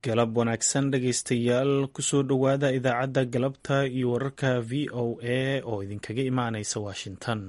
galab wanaagsan dhegaystayaal kusoo dhowaada idaacadda galabta iyo wararka v o a oo idinkaga imaanaysa washington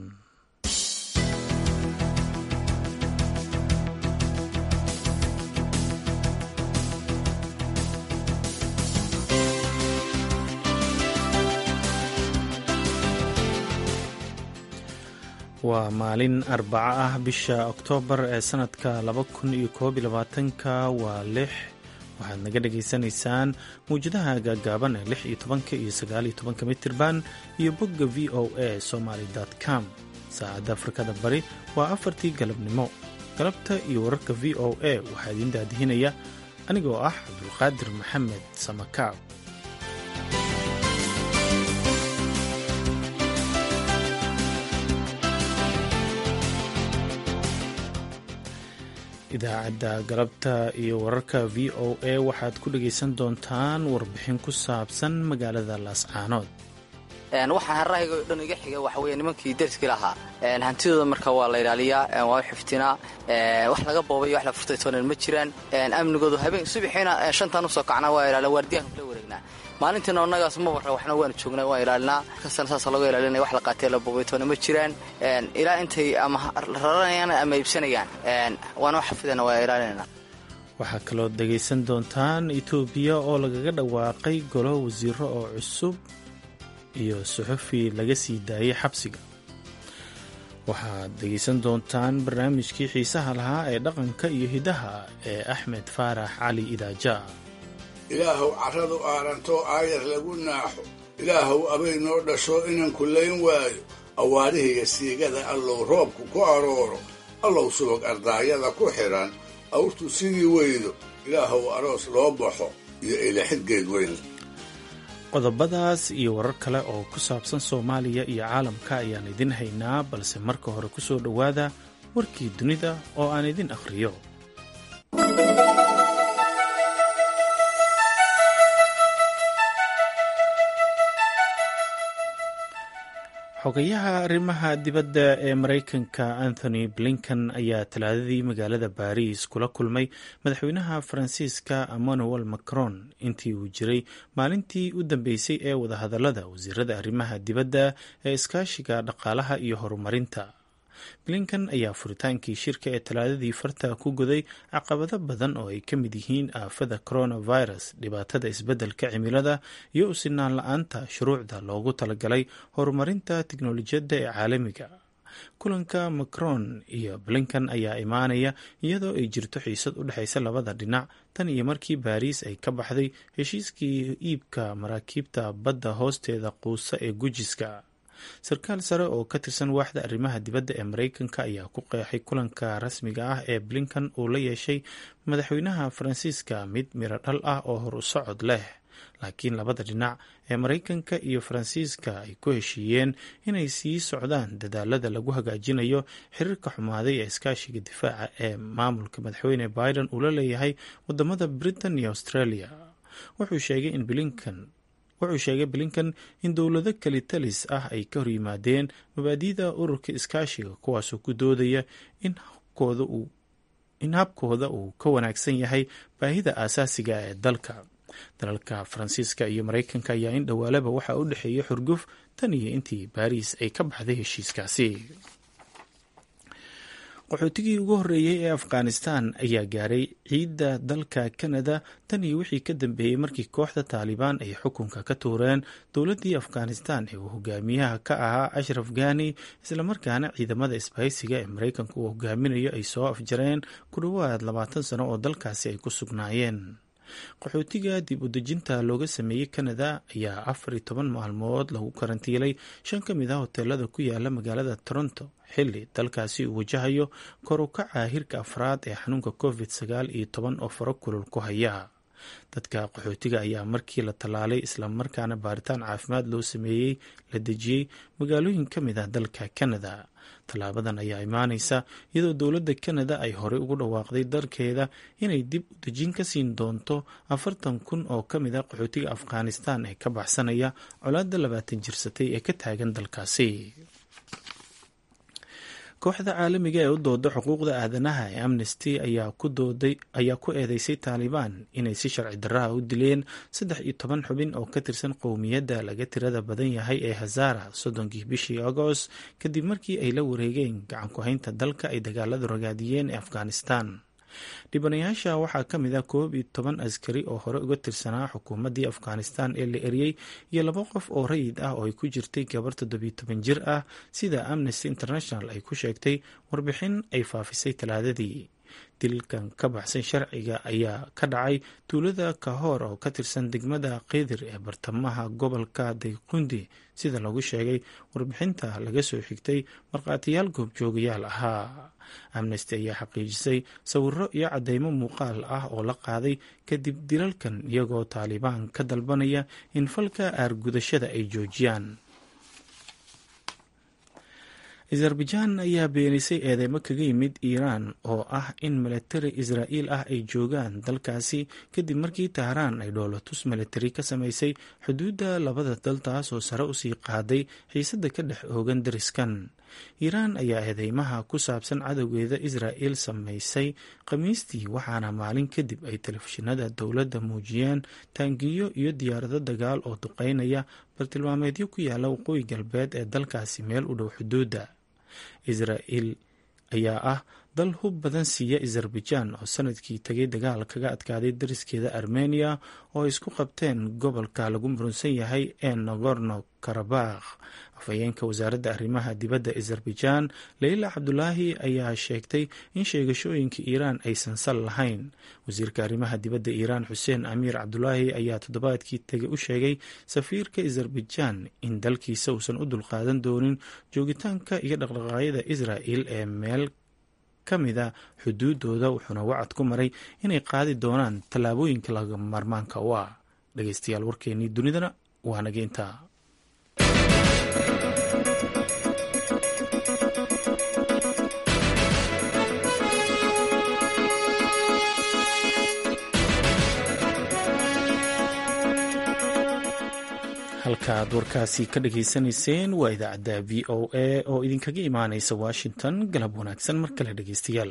waa maalin arbaco ah bisha oktoobar ee sanadka laba kun iyo koob iyo labaatanka waa lix waxaad naga dhagaysanaysaan mawjadaha gaagaaban ee lix iyo tobanka iyo sagaal iyo tobanka mitirban iyo bogga v o a somaly com saacadda afrikada bari waa afartii galabnimo galabta iyo wararka v o a waxaa idiin daadihinaya anigoo ah cabdulqaadir maxamed samakaab idaacadda galabta iyo wararka v o a waxaad ku dhagaysan doontaan warbixin ku saabsan magaalada laascaanood waxaa harahayga o dhan iga xiga waxa wey nimankii deriskii lahaa hantidooda marka waa la ilaaliyaa waa u xiftinaa wax laga boobay wax la furtay toonan ma jiraan amnigoodu habeen subaxiina shantaan usoo kacnaa waa ilaaliya waardiyaanka kala wareegnaa maalintiina annagaas ma warra waxna waanu joognaa waa ilaalinaa kastana saasa laga ilaalinaya wax la qaatee la boobay toona ma jiraan ilaa intay ama raranayaan ama iibsanayaan waana u xafidana waa ilaalinayna waxaa kaloo dhegaysan doontaan etoobiya oo lagaga dhawaaqay golo wasiiro oo cusub iyo suxufi laga sii daayay xabsiga waxaad dhegaysan doontaan barnaamijkii xiisaha lahaa ee dhaqanka iyo hidaha ee axmed faarax cali idaaja ilaahow carradu aarantoo aayar lagu naaxo ilaahow abay noo dhasho inan kullayn waayo awaarihiga siigada allow roobku ku arooro allow subag ardaayada ku xidhan awrtu sidii weydo ilaahow aroos loo baxo iyo ilaxid geedweyn qodobadaas iyo warar kale oo ku saabsan soomaaliya iyo caalamka ayaan idin haynaa balse marka hore ku soo dhowaada warkii dunida oo aan idin akhriyo xogayaha arrimaha dibadda ee maraykanka anthony blinken ayaa talaadadii magaalada baariis kula kulmay madaxweynaha faransiiska emmanuel macron intii uu jiray maalintii u dambeysay ee wadahadalada wasiirada arrimaha dibadda ee iskaashiga dhaqaalaha iyo horumarinta blinken ayaa furitaankii shirka ee talaadadii farta ku goday caqabado badan oo ay ka mid yihiin aafada coronavirus dhibaatada isbeddelka cimilada iyo u sinaan la-aanta shuruucda loogu talagalay horumarinta tiknolojiyadda ee caalamiga kulanka macron iyo blinken ayaa imaanaya iyadoo ay jirto xiisad u dhexaysa labada dhinac tan iyo markii baariis ay ka baxday heshiiskii iibka maraakiibta badda hoosteeda quusa ee gujiska sarkaal sare oo ka tirsan waaxda arrimaha dibadda ee maraykanka ayaa ku qeexay kulanka rasmiga ah ee blinken uu la yeeshay madaxweynaha faransiiska mid miro dhal ah oo hor u socod leh laakiin labada dhinac ee maraykanka iyo faransiiska ay ku heshiiyeen inay sii socdaan dadaalada lagu hagaajinayo xiriirka xumaaday ee iskaashiga difaaca ee maamulka madaxweyne biden uu la leeyahay wadamada britain iyo australia wuxuu sheegay in blinken wuxuu sheegay blinken in dowlado kalitalis ah ay ka hor yimaadeen mabaadi'da ururka iskaashiga kuwaasoo ku doodaya in habkooda uu ka wanaagsan yahay baahida aasaasiga ee dalka dalalka faransiiska iyo maraykanka ayaa in dhowaalaba waxaa u dhexeeya xurguf tan iyo intii baariis ay ka baxday heshiiskaasi qaxootigii ugu horreeyey ee afghanistan ayaa gaaray ciidda dalka kanada tan iyo wixii ka dambeeyey markii kooxda taalibaan ay xukunka ka tuureen dowladdii afghanistan ee uu hogaamiyaha ka ahaa ashraf ghani islamarkaana ciidamada isbahaysiga ee maraykanka uu hogaaminayo ay soo afjareen ku dhowaad labaatan sano oo dalkaasi ay ku sugnaayeen qaxootiga dib u dejinta looga sameeyey kanada ayaa afar iyo toban maalmood lagu karantiilay shan ka mid ah hoteelada ku yaala magaalada toronto xilli dalkaasi uu wajahayo kor u kaca hirka afraad ee xanuunka covid sagaal iyo toban oo faro kulul ku haya dadka qaxootiga ayaa markii la tallaalay islamarkaana baaritaan caafimaad loo sameeyey la dejiyey magaalooyin ka mid ah dalka kanada tallaabadan ayaa imaaneysa iyadoo dowladda kanada ay horey ugu dhawaaqday dalkeeda inay dib u dejin ka siin doonto afartan kun oo ka mid ah qaxootiga afghanistan ee ka baxsanaya colaadda labaatan jirsatay ee ka taagan dalkaasi kooxda caalamiga ee u dooda xuquuqda aadanaha ee amnesty ayaa ku eedeysay taalibaan inay si sharci darraha u dileen saddex iyo toban xubin oo ka tirsan qowmiyadda laga tirada badan yahay ee hazara soddonkii bishii agost kadib markii ay la wareegeen gacan ku-haynta dalka ay dagaaladu ragaadiyeen ee afghanistan dhibanayaasha waxaa ka mid ah koob iyo toban askari oo hore uga tirsanaa xukuumaddii afghanistan ee la eriyey iyo laba qof oo rayid ah oo ay ku jirtay gabar toddobiyo toban jir ah sida amnesty international ay ku sheegtay warbixin ay faafisay talaadadii dilkan ka baxsan sharciga ayaa ka dhacay tuulada kahoor oo ka tirsan degmada kidir ee bartamaha gobolka dayqundi sida lagu sheegay warbixinta laga soo xigtay markhaatiyaal goobjoogayaal ahaa amnesty ayaa xaqiijisay sawiro iyo cadeymo muuqaal ah oo la qaaday kadib dilalkan iyagoo taalibaan ka dalbanaya in falka aargudashada ay joojiyaan azerbajaan ayaa beenisay eedeymo kaga yimid iiraan oo ah in milatari israa'iil ah ay joogaan dalkaasi kadib markii tahraan ay dhoolatus milatari ka samaysay xuduudda labada dal taas oo sare usii qaaday xiisadda ka dhex oogan dariskan iiraan ayaa eedeymaha ku saabsan cadowgeeda israa'iil samaysay khamiistii waxaana maalin kadib ay telefishinada dowladda muujiyeen taangiyo iyo diyaarado dagaal oo duqeynaya bartilmaameedyo ku yaala waqooyi galbeed ee dalkaasi meel u dhow xuduudda israa'iil ayaa ah dal hub badan siiya azerbajaan oo sanadkii tegay dagaal kaga adkaaday dariskeeda armeniya oo ay isku qabteen gobolka lagu murunsan yahay ee nagorno karabakh afhayeenka wasaaradda arrimaha dibadda azerbajaan leyla cabdulaahi ayaa sheegtay in sheegashooyinka iiraan aysan sal lahayn wasiirka arrimaha dibadda iiraan xuseen amiir cabdulaahi ayaa toddobaadkii tegay u sheegay safiirka azerbajaan in dalkiisa uusan u dulqaadan doonin joogitaanka iyo dhaqdhaqaaqyada israa'il ee meel ka mida xuduudooda wuxuuna wacad ku maray inay qaadi doonaan tallaabooyinka laga maarmaanka u ah dhegeystayaal warkeenii dunidana waa nageynta halkaaad warkaasi ka dhageysanayseen waa idaacadda v o a oo idinkaga imaaneysa washington galab wanaagsan mar kale dhegeystayaal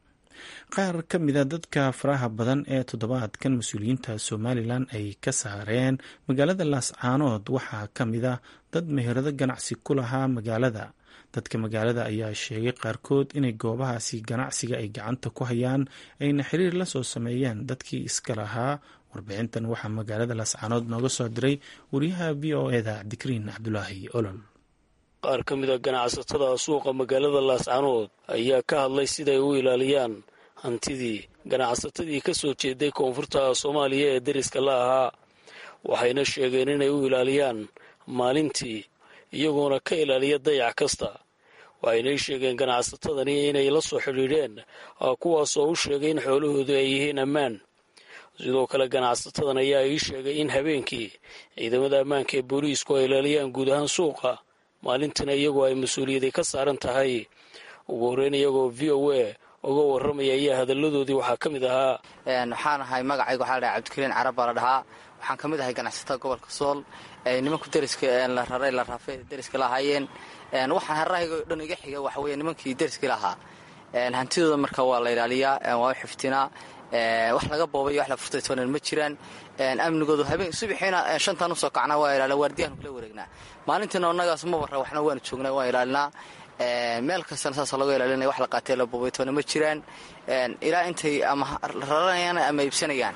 qaar ka mida dadka faraha badan ee toddobaadkan mas-uuliyiinta somalilan ay ka saareen magaalada laascaanood waxaa ka mid a dad meherado ganacsi ku lahaa magaalada dadka magaalada ayaa sheegay qaarkood inay goobahaasi ganacsiga ay gacanta ku hayaan ayna xiriir la soo sameeyeen dadkii iska lahaa warbixintan waxaa magaalada laascaanood nooga soo diray wariyaha v o eda cabdikariin cabdulaahi olol qaar ka mid a ganacsatada suuqa magaalada laascaanood ayaa ka hadlay siday u ilaaliyaan hantidii ganacsatadii ka soo jeeday koonfurta soomaaliya ee deriska la ahaa waxayna sheegeen inay u ilaaliyaan maalintii iyagoona ka ilaaliya dayac kasta waxaynay sheegeen ganacsatadani inay la soo xidhiidheen kuwaasoo u sheegay in xoolahoodu ay yihiin ammaan sidoo kale ganacsatadan ayaa ii sheegay in habeenkii ciidamada ammaanka ee booliisku ay ilaaliyaan guud ahaan suuqa maalintiina iyagoo ay mas-uuliyadii ka saaran tahay ugu horreyn iyagoo v o a uga warramaya ayaa hadalladoodii waxaa ka mid ahaa waxaan ahay magacayga waxaa la dhahay cabdikariin carab baa la dhahaa waxaan ka mid ahay ganacsatada gobolka sool nimanku deriska la raray la raafay deriska la ahaayeen waxaan harahayga o dhan iga xiga waxa weeye nimankii deriskii lahaa hantidooda marka waa la ilaaliyaa waa u xiftinaa wax laga boobay wax la furtay toonan ma jiraan amnigoodu habeen subaxiina shantaan usoo kacnaa waa ilaala waardiyahan kula wareegnaa maalintiina annagaas ma warra waxna waanu joognaa waan ilaalinaa meel kastana saasa laga ilaalinaya wax la qaatee la boobay toona ma jiraan ilaa intay ama raranayaan ama iibsanayaan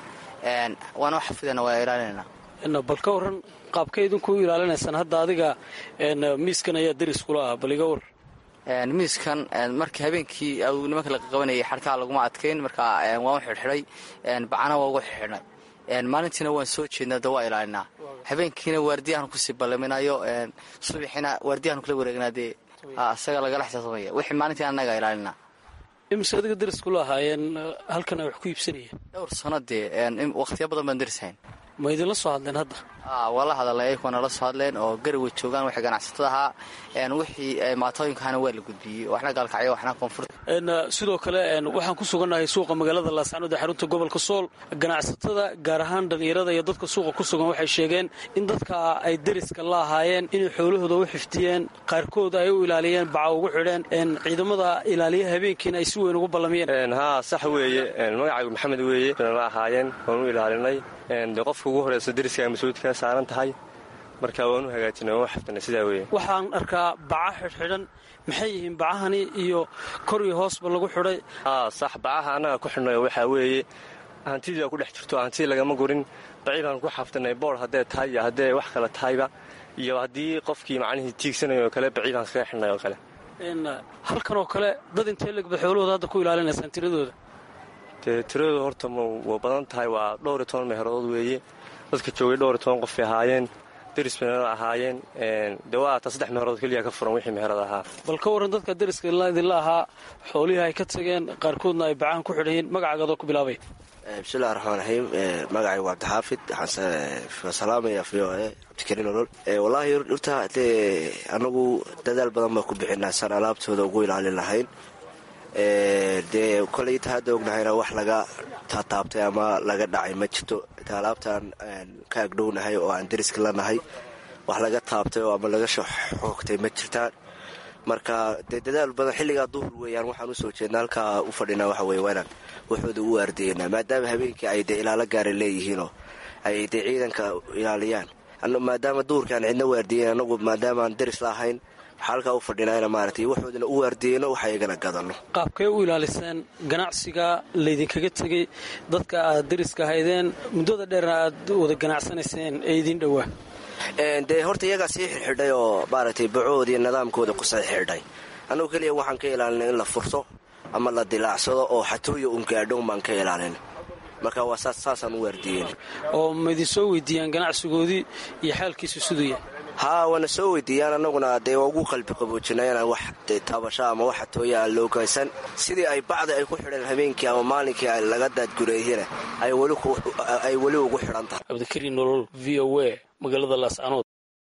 waana wax xafidana waa ilaalinayna bal ka waran qaabka idinku ilaalinaysaan hadda adiga miiskan ayaa deris kula ah bal iga war miiskan markii habeenkii nimanka la qabanayay xarkaa laguma adkayn markaa waan u xidhxidhay bacana waa ugu xidxidhnay maalintiina waan soo jeednaa da waa ilaalinaa habeenkiina waardiyahan kusii ballaminayo subaxiina waardiyahan kula wareegnaa dee isaga lagala xisaabtamaya wixii maalintii annaga ilaalinaa imise adiga deris kula ahaayeen halkan ay wax ku iibsanayeen dhowr sano dee wakhtiya badan baan derishayn ma idinla soo hadleen hadda waa la hadalay ayagoo nala soo hadleen oo garaway joogaan waxay ganacsatada ahaa wixii maatooyinkahana waa la gudbiyey waxna gaalkacyo waxna koonfur sidoo kale waxaan ku sugannahay suuqa magaalada laascanood ee xarunta gobolka sool ganacsatada gaar ahaan dhallinyarada iyo dadka suuqa ku sugan waxay sheegeen in dadka ay deriska la ahaayeen inay xoolahooda u xifdiyeen qaarkood ay u ilaaliyeen baca ugu xidheen ciidamada ilaaliya habeenkiina ay si weyn ugu ballamiyeen haa sax weeye magacaygu maxamed weeye la ahaayeen waan u ilaalinay de qofka ugu horeysa deriska ay mas-uuliyadka ka saaran tahay marka waan u hagaajinay waan u xifdinay sidaa weeye waxaan arkaa baca xidhxidhan maxay yihiin bacahani iyo kor iyo hoosba lagu xidhay haa sax bacaha annaga ku xidhnay waxaa weeye hantidii ku dhex jirto hantidii lagama gurin baciibaan ku xafdinay boor haddee tahay iyo haddee wax kale tahayba iyo haddii qofkii macnihii tiigsanay oo kale baciibaan kaga xidhnay oo kale halkan oo kale dad intee legba xoolahooda hadda ku ilaalinaysaan tiradooda dee tiradooda horta waa badan tahay waa dhowr iyo toban meheeradood weeye dadka joogay dhowr iyo toban qofay ahaayeen deris meherad ahaayeen dee waa ata saddex meherood keliya ka furan wixii meherad ahaa bal ka warran dadka deriska idinla ahaa xoolihii ay ka tageen qaarkoodna ay bacahan ku xidhayiin magacaagadoo ku bilaabay bismillahi raxmaan raxiim magacay waa cabdixaafid waxaan salaamaya v o e cabdikariin olol wallaahi horta dee anagu dadaal badan baan ku bixinaa saan alaabtooda ugu ilaalin lahayn dee koley inta hadda ognahayna wax laga taataabtay ama laga dhacay ma jirto inta alaabtaan ka agdhownahay oo aan deriska lanahay wax laga taabtay oo ama laga xoogtay ma jirtaan marka dee dadaal badan xilligaa duhur weeyaan waxaan usoo jeedna halkaa u fadhinaa waxa weye waanaan waxooda u waardeynaa maadaama habeenkii ay dee ilaalo gaara leeyihiinoo ay dee ciidanka ilaaliyaan maadaama duhurkaan cidna waardiyen anagu maadaamaan deris la ahayn waxaa halkaa u fadhinaa maaragtay waxoodana u waardiyeyno waxa iyagana gadano qaabkay u ilaaliseen ganacsiga laydinkaga tegey dadka aad deriska haydeen muddada dheerna aad wada ganacsanayseen ee idiin dhowaa dee horta iyagaa sii xirxidhay oo maaragtay bacoodiiyo nidaamkooda ku sii xidhay annagu keliya waxaan ka ilaalinay in la furto ama la dilaacsado oo xatooya un gaadhown baan ka ilaalin marka waa saasaan u waardiyeyn oo ma idin soo weydiiyaan ganacsigoodii iyo xaalkiisu siduu yahay haa waana soo weydiiyaan annaguna dee waa ugu qalbi qaboojinay inaan wax taabasho ama wax xatooya aan loo gaysan sidii ay bacdi ay ku xidheen habeenkii ama maalinkii laga daadgureeyana ay weli ugu xidhan tahay cabdikariin nolol v o a magaalada laascanood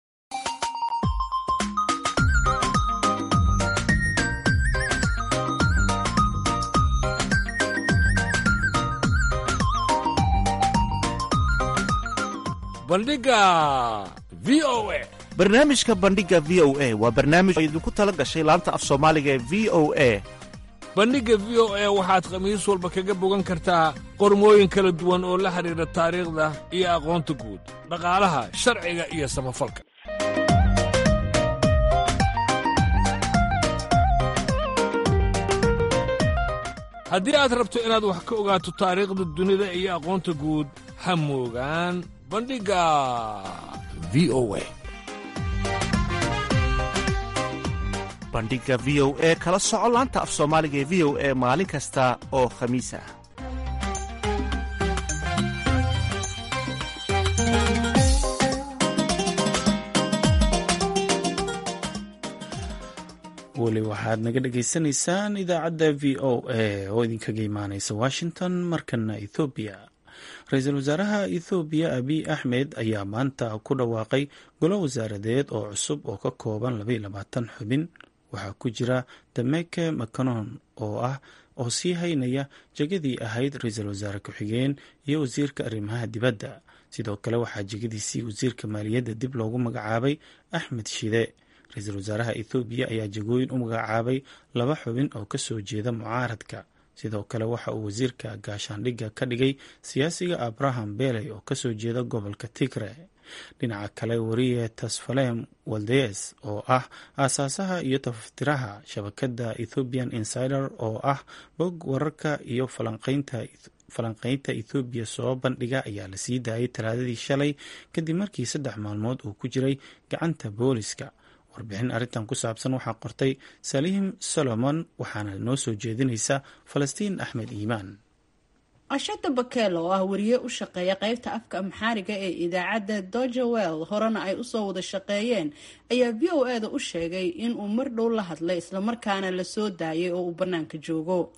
bandhiga v o a barnaamijka bandhiga v o a waa barnaamij oo idinku tala gashay laanta af soomaaliga ee v o a bandhigga v o a waxaad khamiis walba kaga bogan kartaa qormooyin kala duwan oo la xidhiidha taariikhda iyo aqoonta guud dhaqaalaha sharciga iyo samafalka haddii aad rabto inaad wax ka ogaato taariikhda dunida iyo aqoonta guud ha moogaan bandhigga v o a bandhigga v o e kala soco laanta af soomaaliga ee v o e maalin kasta oo khamiis ah weli waxaad naga dhagaysanaysaan idaacadda v o a oo idinkaga imaaneysa washington markana ethoobiya ra-iisul wasaaraha ethoobiya abiy axmed ayaa maanta ku dhawaaqay golo wasaaradeed oo cusub oo ka kooban labayilabaatan xubin waxaa ku jira dameke macanon oo ah oo sii haynaya jegadii ahayd ra-iisul wasaare ku-xigeen iyo wasiirka arrimaha dibadda sidoo kale waxaa jegadiisii wasiirka maaliyadda dib loogu magacaabay axmed shide ra-iisul wasaaraha ethoobiya ayaa jegooyin u magacaabay laba xubin oo kasoo jeeda mucaaradka sidoo kale waxa uu wasiirka gaashaandhigga ka dhigay siyaasiga abraham beley oo kasoo jeeda gobolka tigre dhinaca kale wariye tasfalem waldes oo ah aasaasaha iyo tafaftiraha shabakadda ethoobian insider oo ah bog wararka iyo falanqeynta ethoobiya soo bandhiga ayaa la sii daayay talaadadii shalay kadib markii saddex maalmood uu ku jiray gacanta booliska warbixin arrintan ku saabsan waxaa qortay saliim solomon waxaana noo soo jeedinaysa falastiin axmed iimaan ashada bakel oo ah wariye u shaqeeya qeybta afka amxaariga ee idaacadda dojawel horena ay usoo wada shaqeeyeen ayaa v o e da u sheegay inuu mar dhow la hadlay islamarkaana lasoo daayay oo uu bannaanka joogo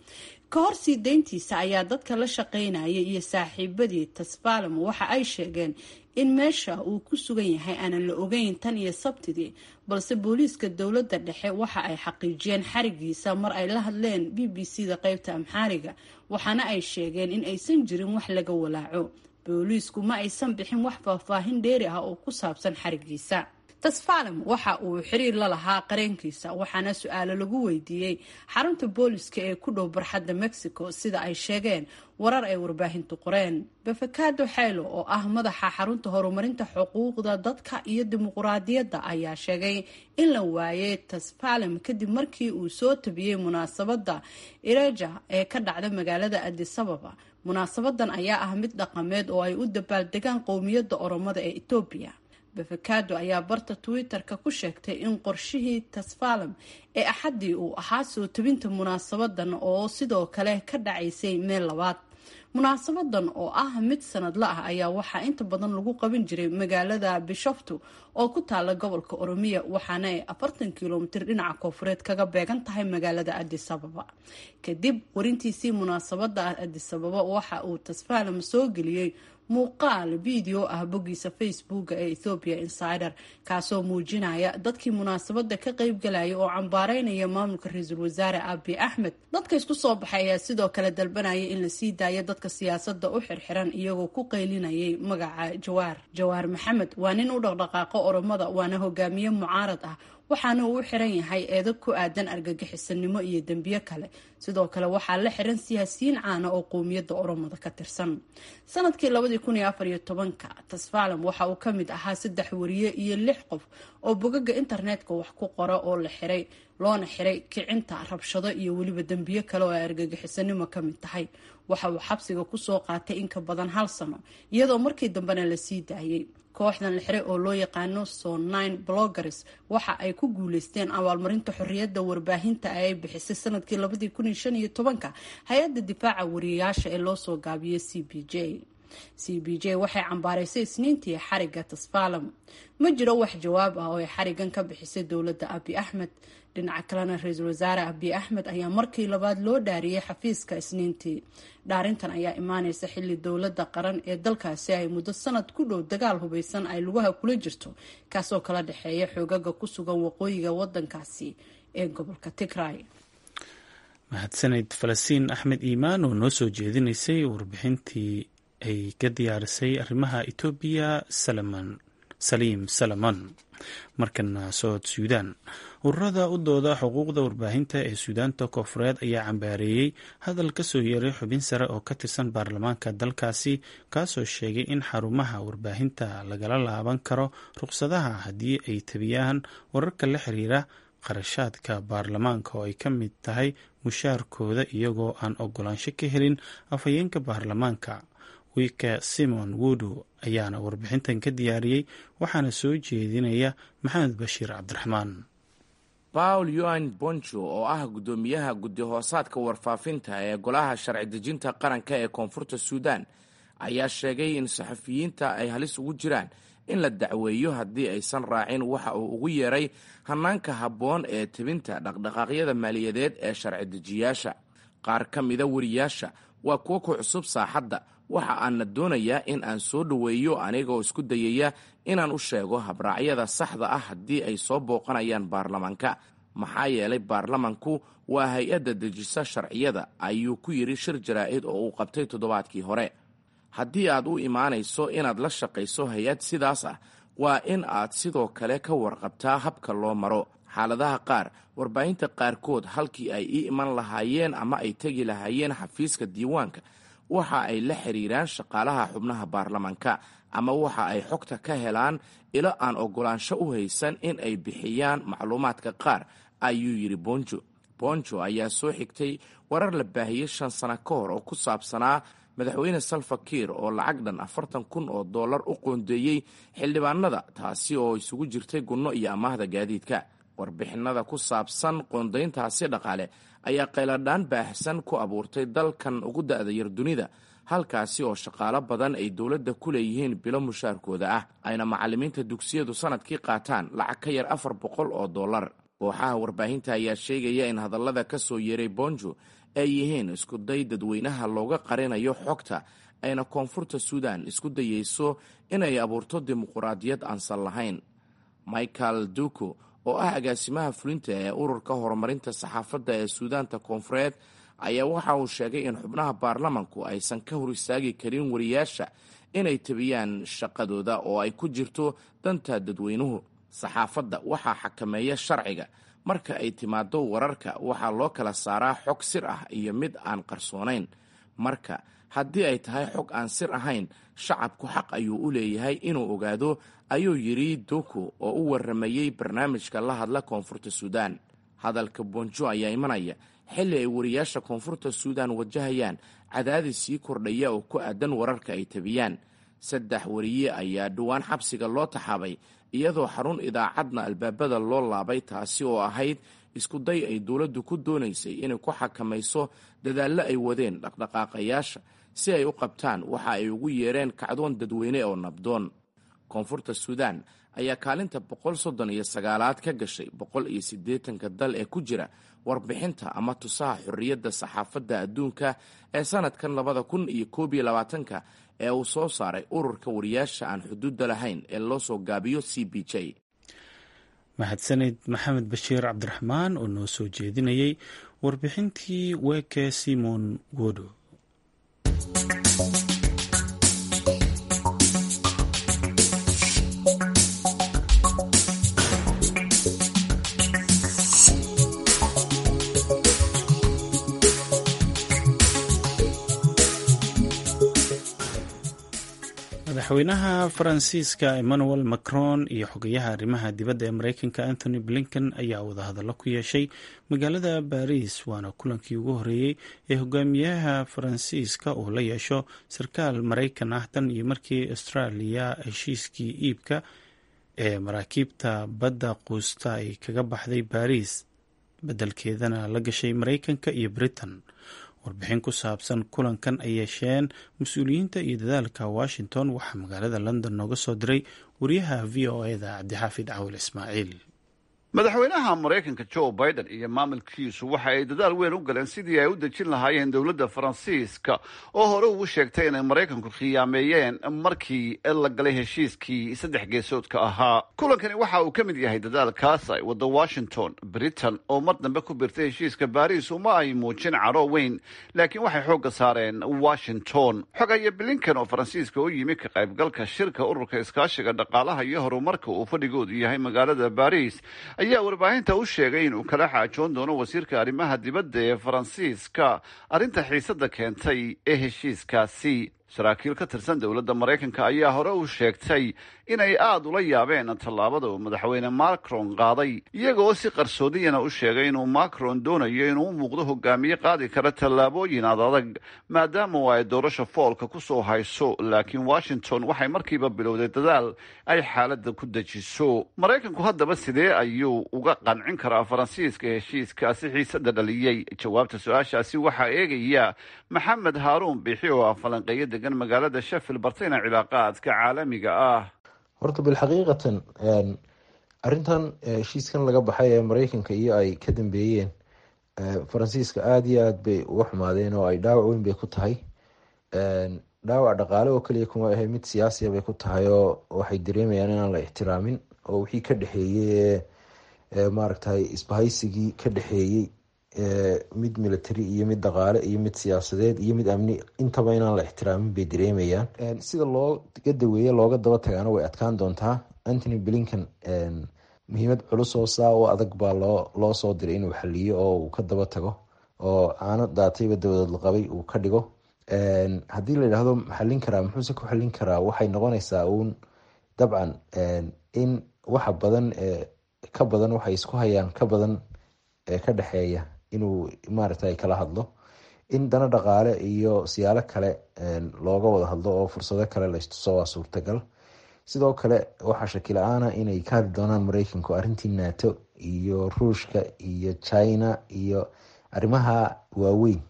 ka hor sii deyntiisa ayaa dadka la shaqaynayay iyo saaxiibadii tasfalem waxa ay sheegeen in meesha uu ku sugan yahay aanan la ogeyn tan iyo sabtidii balse booliiska dowladda dhexe waxa ay xaqiijiyeen xarigiisa mar ay la hadleen b b c da qeybta amxaariga waxaana ay sheegeen in aysan jirin wax laga walaaco booliisku ma aysan bixin wax faahfaahin dheeri ah oo ku saabsan xarigiisa tasfalem waxa uu xiriir la lahaa qareenkiisa waxaana su-aalo lagu weydiiyey xarunta booliska ee ku dhow barxadda mexico sida ay sheegeen warar ay warbaahintu qoreen befekado xeylo oo ah madaxa xarunta horumarinta xuquuqda dadka iyo dimuquraadiyadda ayaa sheegay in la waayay tasfalem kadib markii uu soo tabiyey munaasabadda ireja ee ka dhacda magaalada adisababa munaasabadan ayaa ah mid dhaqameed oo ay u dabaaldegaan qowmiyadda oromada ee etoobiya befekado ayaa barta twitter-ka ku sheegtay in qorshihii tasfalem ee axaddii uu ahaa soo tabinta munaasabadan oo sidoo kale ka dhacaysay meel labaad munaasabadan oo ah mid sanadla ah ayaa waxaa inta badan lagu qaban jiray magaalada bishoftu oo ku taala gobolka oromiya waxaana ay afartan kilomitir dhinaca koofureed kaga beegan tahay magaalada adisababa kadib warintiisii munaasabada adisababa waxa uu tasfalem soo geliyey muuqaal video ah boggiisa facebooka ee ethopia insider kaasoo muujinaya dadkii munaasabada ka qeybgalaya oo cambaareynaya maamulka ra-iisul wasaare abi axmed dadka isku soo baxay ayaa sidoo kale dalbanaya in lasii daayo dadka siyaasada u xirxiran iyagoo ku qaylinayay magaca jawaar jawaar maxamed waa nin u dhaqdhaqaaqo oromada waana hogaamiye mucaarad ah waxaana uu u xiran yahay eedo ku aadan argagixisanimo iyo dembiyo kale sidoo kale waxaa la xiran siyaasiyiin caana oo qowmiyadda oromada ka tirsan sanadkii labadii kun iyo afar iyo tobanka tasfalem waxa uu kamid ahaa saddex wariye iyo lix qof oo bogaga internetka wax ku qora oo la xiray loona xiray kicinta rabshado iyo weliba dembiyo kale oo ay argagixisanimo kamid tahay waxa uu xabsiga kusoo qaatay in ka badan hal sano iyadoo markii dambena lasii daayay kooxdan la xiray oo loo yaqaano sonine bloggers waxa ay ku guuleysteen abaalmarinta xorriyadda warbaahinta ay bixisay sanadkii labadii kun iyo shan iyo tobanka hay-adda difaaca wariyayaasha ee loo soo gaabiyey c b j c b j waxay cambaaraysay isniintii xariga tasfalem ma jiro wax jawaab ah oo ay xarigan ka bixisay dowladda abi axmed dhinaca kalena ra-iisul wasaare abiy axmed ayaa markii labaad loo dhaariyey xafiiska isniintii dhaarintan ayaa imaaneysa xilli dowladda qaran ee dalkaasi ay muddo sanad ku dhow dagaal hubeysan ay lugaha kula jirto kaasoo kala dhexeeya xoogaga ku sugan waqooyiga wadankaasi ee gobolka tigray mahadsaned falastiin axmed iimaan oo noo soo jeedinaysay warbixintii ay ka diyaarisay arrimaha etoobiya salaman saliim salaman markana sood suudaan ururada u dooda xuquuqda warbaahinta ee suudaanta koofureed ayaa cambaareeyey hadal ka soo yeeray xubin sare oo ka tirsan baarlamaanka dalkaasi kaasoo sheegay in xarumaha warbaahinta lagala laaban karo ruqsadaha haddii ay tabiyaan wararka la xiriira qarashaadka baarlamaanka oo ay ka mid tahay mushaarkooda iyagoo aan ogolaansho ka helin afhayeenka baarlamaanka wike simon wudu ayaana warbixintan ka diyaariyey waxaana soo jeedinaya maxamed bashiir cabdiraxmaan paul yoan bonjo oo ah guddoomiyaha guddi hoosaadka warfaafinta ee golaha sharci dejinta qaranka ee koonfurta suudan ayaa sheegay in saxafiyiinta ay halis ugu jiraan in la dacweeyo haddii aysan raacin waxa uu ugu yeeray hanaanka habboon ee tebinta dhaqdhaqaaqyada maaliyadeed ee sharci dejiyaasha qaar ka mida wariyaasha waa kuwo ku cusub saaxadda waxa aanna doonayaa in aan soo dhoweeyo anigoo isku dayaya inaan u sheego habraacyada saxda ah haddii ay soo booqanayaan baarlamaanka maxaa yeelay baarlamanku waa hay-adda dejisa sharciyada ayuu ku yidhi shir jaraa'id oo uu qabtay toddobaadkii hore haddii aad u imaanayso inaad la shaqayso hay-ad sidaas ah waa in aad sidoo kale ka warqabtaa habka loo maro xaaladaha qaar warbaahinta qaarkood halkii ay ii iman lahaayeen ama ay tegi lahaayeen xafiiska diiwaanka waxa ay la xiriiraan shaqaalaha xubnaha baarlamanka ama waxa ay xogta ka helaan ilo aan ogolaansho u haysan in ay bixiyaan macluumaadka qaar ayuu yidhi bonjo bonjo ayaa soo xigtay warar la baahiyey shan sano ka hor oo ku saabsanaa madaxweyne salfakiir oo lacag dhan afartan kun oo dollar u qoondeeyey xildhibaanada taasi oo isugu jirtay gunno iyo amaahda gaadiidka warbixinada ku saabsan qoondayntaasi dhaqaale ayaa qayladhaan baahsan ku abuurtay dalkan ugu da'da yar dunida halkaasi oo shaqaalo badan ay dowladda ku leeyihiin bilo mushaarkooda ah ayna macallimiinta dugsiyadu sanadkii qaataan lacag ka yar afar boqol oo dollar kooxaha warbaahinta ayaa sheegaya in hadallada ka soo yeeray bonjo ay yihiin iskuday dadweynaha looga qarinayo xogta ayna koonfurta suudan isku dayeyso inay abuurto dimuquraadiyad aansan lahayn michael duko oo ah agaasimaha fulinta ee ururka horumarinta saxaafadda ee suudaanta koonfureed ayaa waxa uu sheegay in xubnaha baarlamanku aysan ka hor istaagi karin wariyaasha inay tabiyaan shaqadooda oo ay ku jirto danta dadweynuhu saxaafadda waxaa xakameeya sharciga marka ay timaado wararka waxaa loo kala saaraa xog sir ah iyo mid aan qarsoonayn marka haddii ay tahay xog aan sir ahayn shacabku xaq ayuu u leeyahay inuu ogaado ayuu yidhi duku oo u waramayey barnaamijka la hadla koonfurta suudaan hadalka bonjo ayaa imanaya xilli ay wariyaasha koonfurta suudan wajahayaan cadaadis sii kordhaya oo ku aadan wararka ay tabiyaan saddex wariye ayaa dhowaan xabsiga loo taxaabay iyadoo xarun idaacadna albaabada loo laabay taasi oo ahayd iskuday ay dowladdu ku doonaysay inay ku xakamayso dadaallo ay wadeen dhaqdhaqaaqayaasha si ay u qabtaan waxa ay ugu yeereen kacdoon dadweyne oo nabdoon koonfurta suudan ayaa kaalinta boqol soddon iyo sagaalaad ka gashay boqol iyo siddeetanka dal ee ku jira warbixinta ama tusaha xorriyadda saxaafadda adduunka ee sanadkan labada kun iyo koob iyo labaatanka ee uu soo saaray ururka wariyaasha aan xuduudda lahayn ee loo soo gaabiyo c b j mahadsaned maxamed bashiir cabdiraxmaan oo noo soo jeedinayay warbixintii weke simon wodo madaxweynaha faransiiska emmanuel macron iyo xogayaha arrimaha dibadda ee mareykanka anthony blinken ayaa wadahadallo ku yeeshay magaalada baris waana kulankii ugu horeeyey ee hogaamiyaha faransiiska uu la yeesho sarkaal maraykan ah tan iyo markii australia heshiiskii iibka ee maraakiibta badda quusta ay kaga baxday baris beddelkeedana la gashay maraykanka iyo britain warbixin ku saabsan kulankan ay yeesheen mas-uuliyiinta iyo dadaalka washington waxaa magaalada london nooga soo diray wariyaha v o eda cabdixaafid cawil ismaaciil madaxweynaha maraykanka joe biden iyo maamulkiisu waxa ay dadaal weyn u galeen sidii ay u dejin lahaayeen dowladda faransiiska oo hore ugu sheegtay inay maraykanku khiyaameeyeen markii la galay heshiiskii saddex geesoodka ahaa kulankani waxa uu ka mid yahay dadaalkaas ay wadda washington britain oo mar dambe ku birtay heshiiska baariis uma ay muujin caro weyn laakiin waxay xoogga saareen washington xogaya blinken oo faransiiska u yimi ka qaybgalka shirka ururka iskaashiga dhaqaalaha iyo horumarka uu fadhigoodu yahay magaalada baariis ayaa warbaahinta u sheegay inuu kala xaajoon doono wasiirka arrimaha dibadda ee faransiiska arrinta xiisadda keentay ee heshiiskaasi saraakiil ka tirsan dowladda maraykanka ayaa hore u sheegtay inay aada ula yaabeen tallaabada uu madaxweyne macron qaaday iyagoo si qarsoodiyana u sheegay inuu macron doonayo inuu u muuqdo hogaamiye qaadi kara tallaabooyin ad adag maadaama oo ay doorasha foolka ku soo hayso laakiin washington waxay markiiba bilowday dadaal ay xaaladda ku dejiso maraykanku haddaba sidee ayuu uga qancin karaa faransiiska heshiiskaasi xiisadda dhaliyey jawaabta su-aashaasi waxaa eegaya maxamed haaruun biixi oo ah falanqeeyo degan magaalada sheffield bartayna cilaaqaadka caalamiga ah horta bilxaqiiqatan arrintan heshiiskan laga baxay ee mareykanka iyo ay ka dambeeyeen faransiiska aada iyo aada bay uga xumaadeen oo ay dhaawac weyn bay ku tahay dhaawac dhaqaale oo kaliya kuma ahe mid siyaasiya bay ku tahay oo waxay dareemayaan inaan la ixtiraamin oo wixii ka dhexeeyey ee maaragtay isbahaysigii ka dhexeeyey mid military iyo mid dhaqaale iyo mid siyaasadeed iyo mid amni intaba inaan la ixtiraamin bay dareemayaan sida looga daweeye looga daba tagaana way adkaan doontaa antony blinken muhiimad culus oo saa u adag baa loo loo soo diray inuu xaliyo oo uu ka daba tago oo caano daatayba dabadood la qabay uu ka dhigo haddii la yidhaahdo xallin karaa muxuuse ku xallin karaa waxay noqonaysaa uun dabcan in waxa badan ka badan waxay isku hayaan ka badan ka dhexeeya inuu maaragtay kala hadlo in dana dhaqaale iyo siyaalo kale looga wada hadlo oo fursado kale la istuso waa suurtagal sidoo kale waxaa shaki la-aana inay ka hadli doonaan mareykanku arrintii nato iyo ruushka iyo china iyo arrimaha waaweyn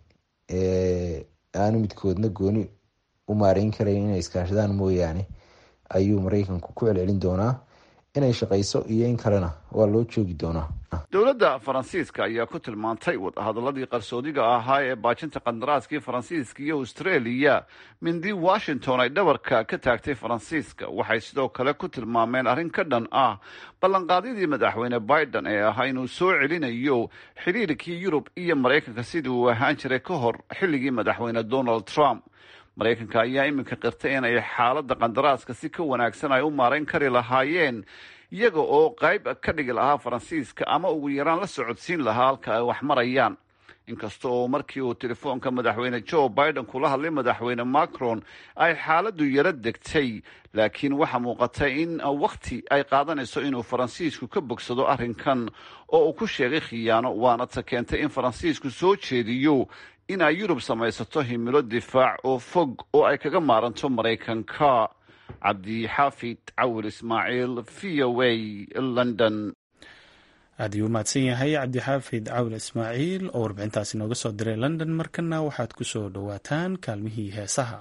ee aanu midkoodna gooni u maareyn karayn inay iskaashadaan mooyaane ayuu mareykanku ku celcelin doonaa inay shaqayso iyo in kalena waa loo joogi doonaa dowladda faransiiska ayaa ku tilmaantay wadahadaladii qarsoodiga ahaa ee baajinta qandaraaskii faransiiska iyo australia mindi washington ay dhabarka ka taagtay faransiiska waxay sidoo kale ku tilmaameen arrin ka dhan ah ballanqaadyadii madaxweyne biden ee ahaa inuu soo celinayo xiriirkii yurub iyo maraykanka sidii uu ahaan jiray ka hor xilligii madaxweyne donald trump maraykanka ayaa iminka qirtay in ay xaaladda qandaraaska si ka wanaagsan ay u maarayn kari lahaayeen iyaga oo qayb ka dhigi lahaa faransiiska ama ugu yaraan la socodsiin lahaa halka ay wax marayaan inkasta oo markii uu telefoonka madaxweyne joe biden kula hadlay madaxweyne macron ay xaaladdu yaro degtay laakiin waxaa muuqatay in wakhti ay qaadanayso inuu faransiisku ka bogsado arrinkan oo uu ku sheegay khiyaano waana ta keentay in faransiisku soo jeediyo in ay yurub samaysato himilo difaac oo fog oo ay kaga maaranto maraykanka cabdixaafid cawil ismaaciil v o a london aad ayuu umahadsan yahay cabdixaafid cawil ismaaciil oo warbixintaasi nooga soo diray london markana waxaad ku soo dhowaataan kaalmihii heesaha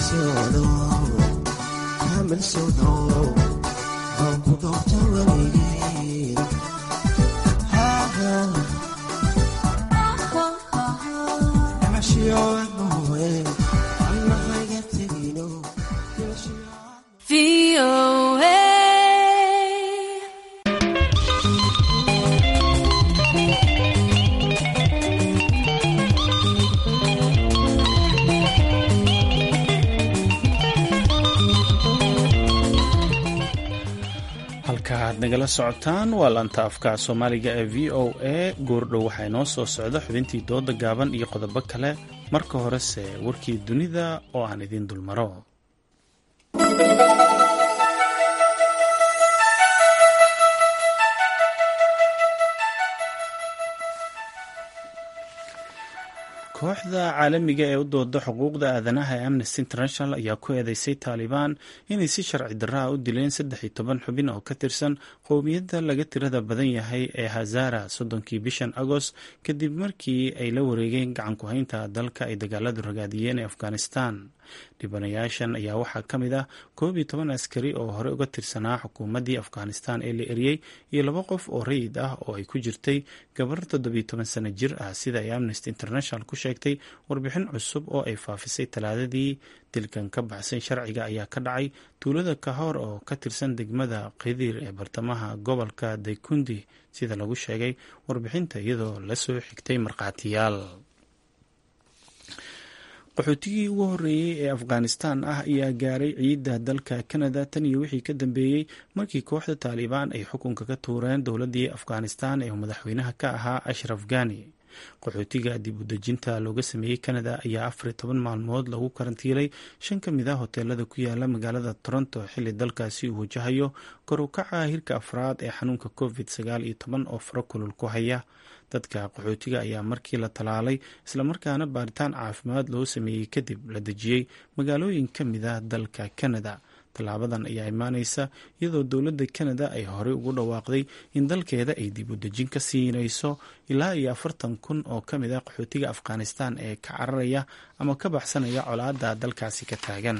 halkaaad nagala socotaan waa laanta afka soomaaliga ee v o a goordhow waxaa inoo soo socda xubintii dooda gaaban iyo qodobo kale marka horese warkii dunida oo aan idiin dulmaro kooxda caalamiga ee u dooda xuquuqda aadanaha ee amnesty international ayaa ku eedeysay taalibaan inay si sharci darraa u dileen saddex iyo toban xubin oo ka tirsan qowmiyadda laga tirada badan yahay ee hazara soddonkii bishan agost kadib markii ay la wareegeen gacan ku-haynta dalka ay dagaaladu ragaadiyeen ee afghanistan dhibanayaashan ayaa waxaa ka mid ah koob iyo toban askari oo hore uga tirsanaa xukuumaddii afghanistan ee la eriyey iyo laba qof oo rayid ah oo ay ku jirtay gabar toddobiyo toban sano jir ah sida ay amnesty international ku sheegtay warbixin cusub oo ay faafisay talaadadii dilkan ka baxsan sharciga ayaa ka dhacay tuulada kahor oo ka tirsan degmada khidir ee bartamaha gobolka daykundi sida lagu sheegay warbixinta iyadoo lasoo xigtay markhaatiyaal qaxootigii ugu horreeyey ee afghanistan ah ayaa gaaray ciidda dalka canada tan iyo wixii ka dambeeyey markii kooxda taalibaan ay xukunka ka tuureen dowladdii afghanistan ee madaxweynaha ka ahaa ashraf ghani qaxootiga dib u dejinta looga sameeyey canada ayaa afar iyo toban maalmood lagu karantiilay shan ka mid ah hoteelada ku yaala magaalada toronto xilli dalkaasi uu wajahayo kor u kaca hirka afraad ee xanuunka covid sagaal iyo toban oo faro kulul ku haya dadka qaxootiga ayaa markii la talaalay islamarkaana baaritaan caafimaad loo sameeyey kadib la dejiyey magaalooyin ka mid ah dalka canada tallaabadan ayaa imaaneysa iyadoo dowladda canada ay horey ugu dhawaaqday in dalkeeda ay dib u dejin ka siinayso ilaa iyo afartan kun oo ka mid ah qaxootiga afghanistan ee ka cararaya ama ka baxsanaya colaadda dalkaasi ka taagan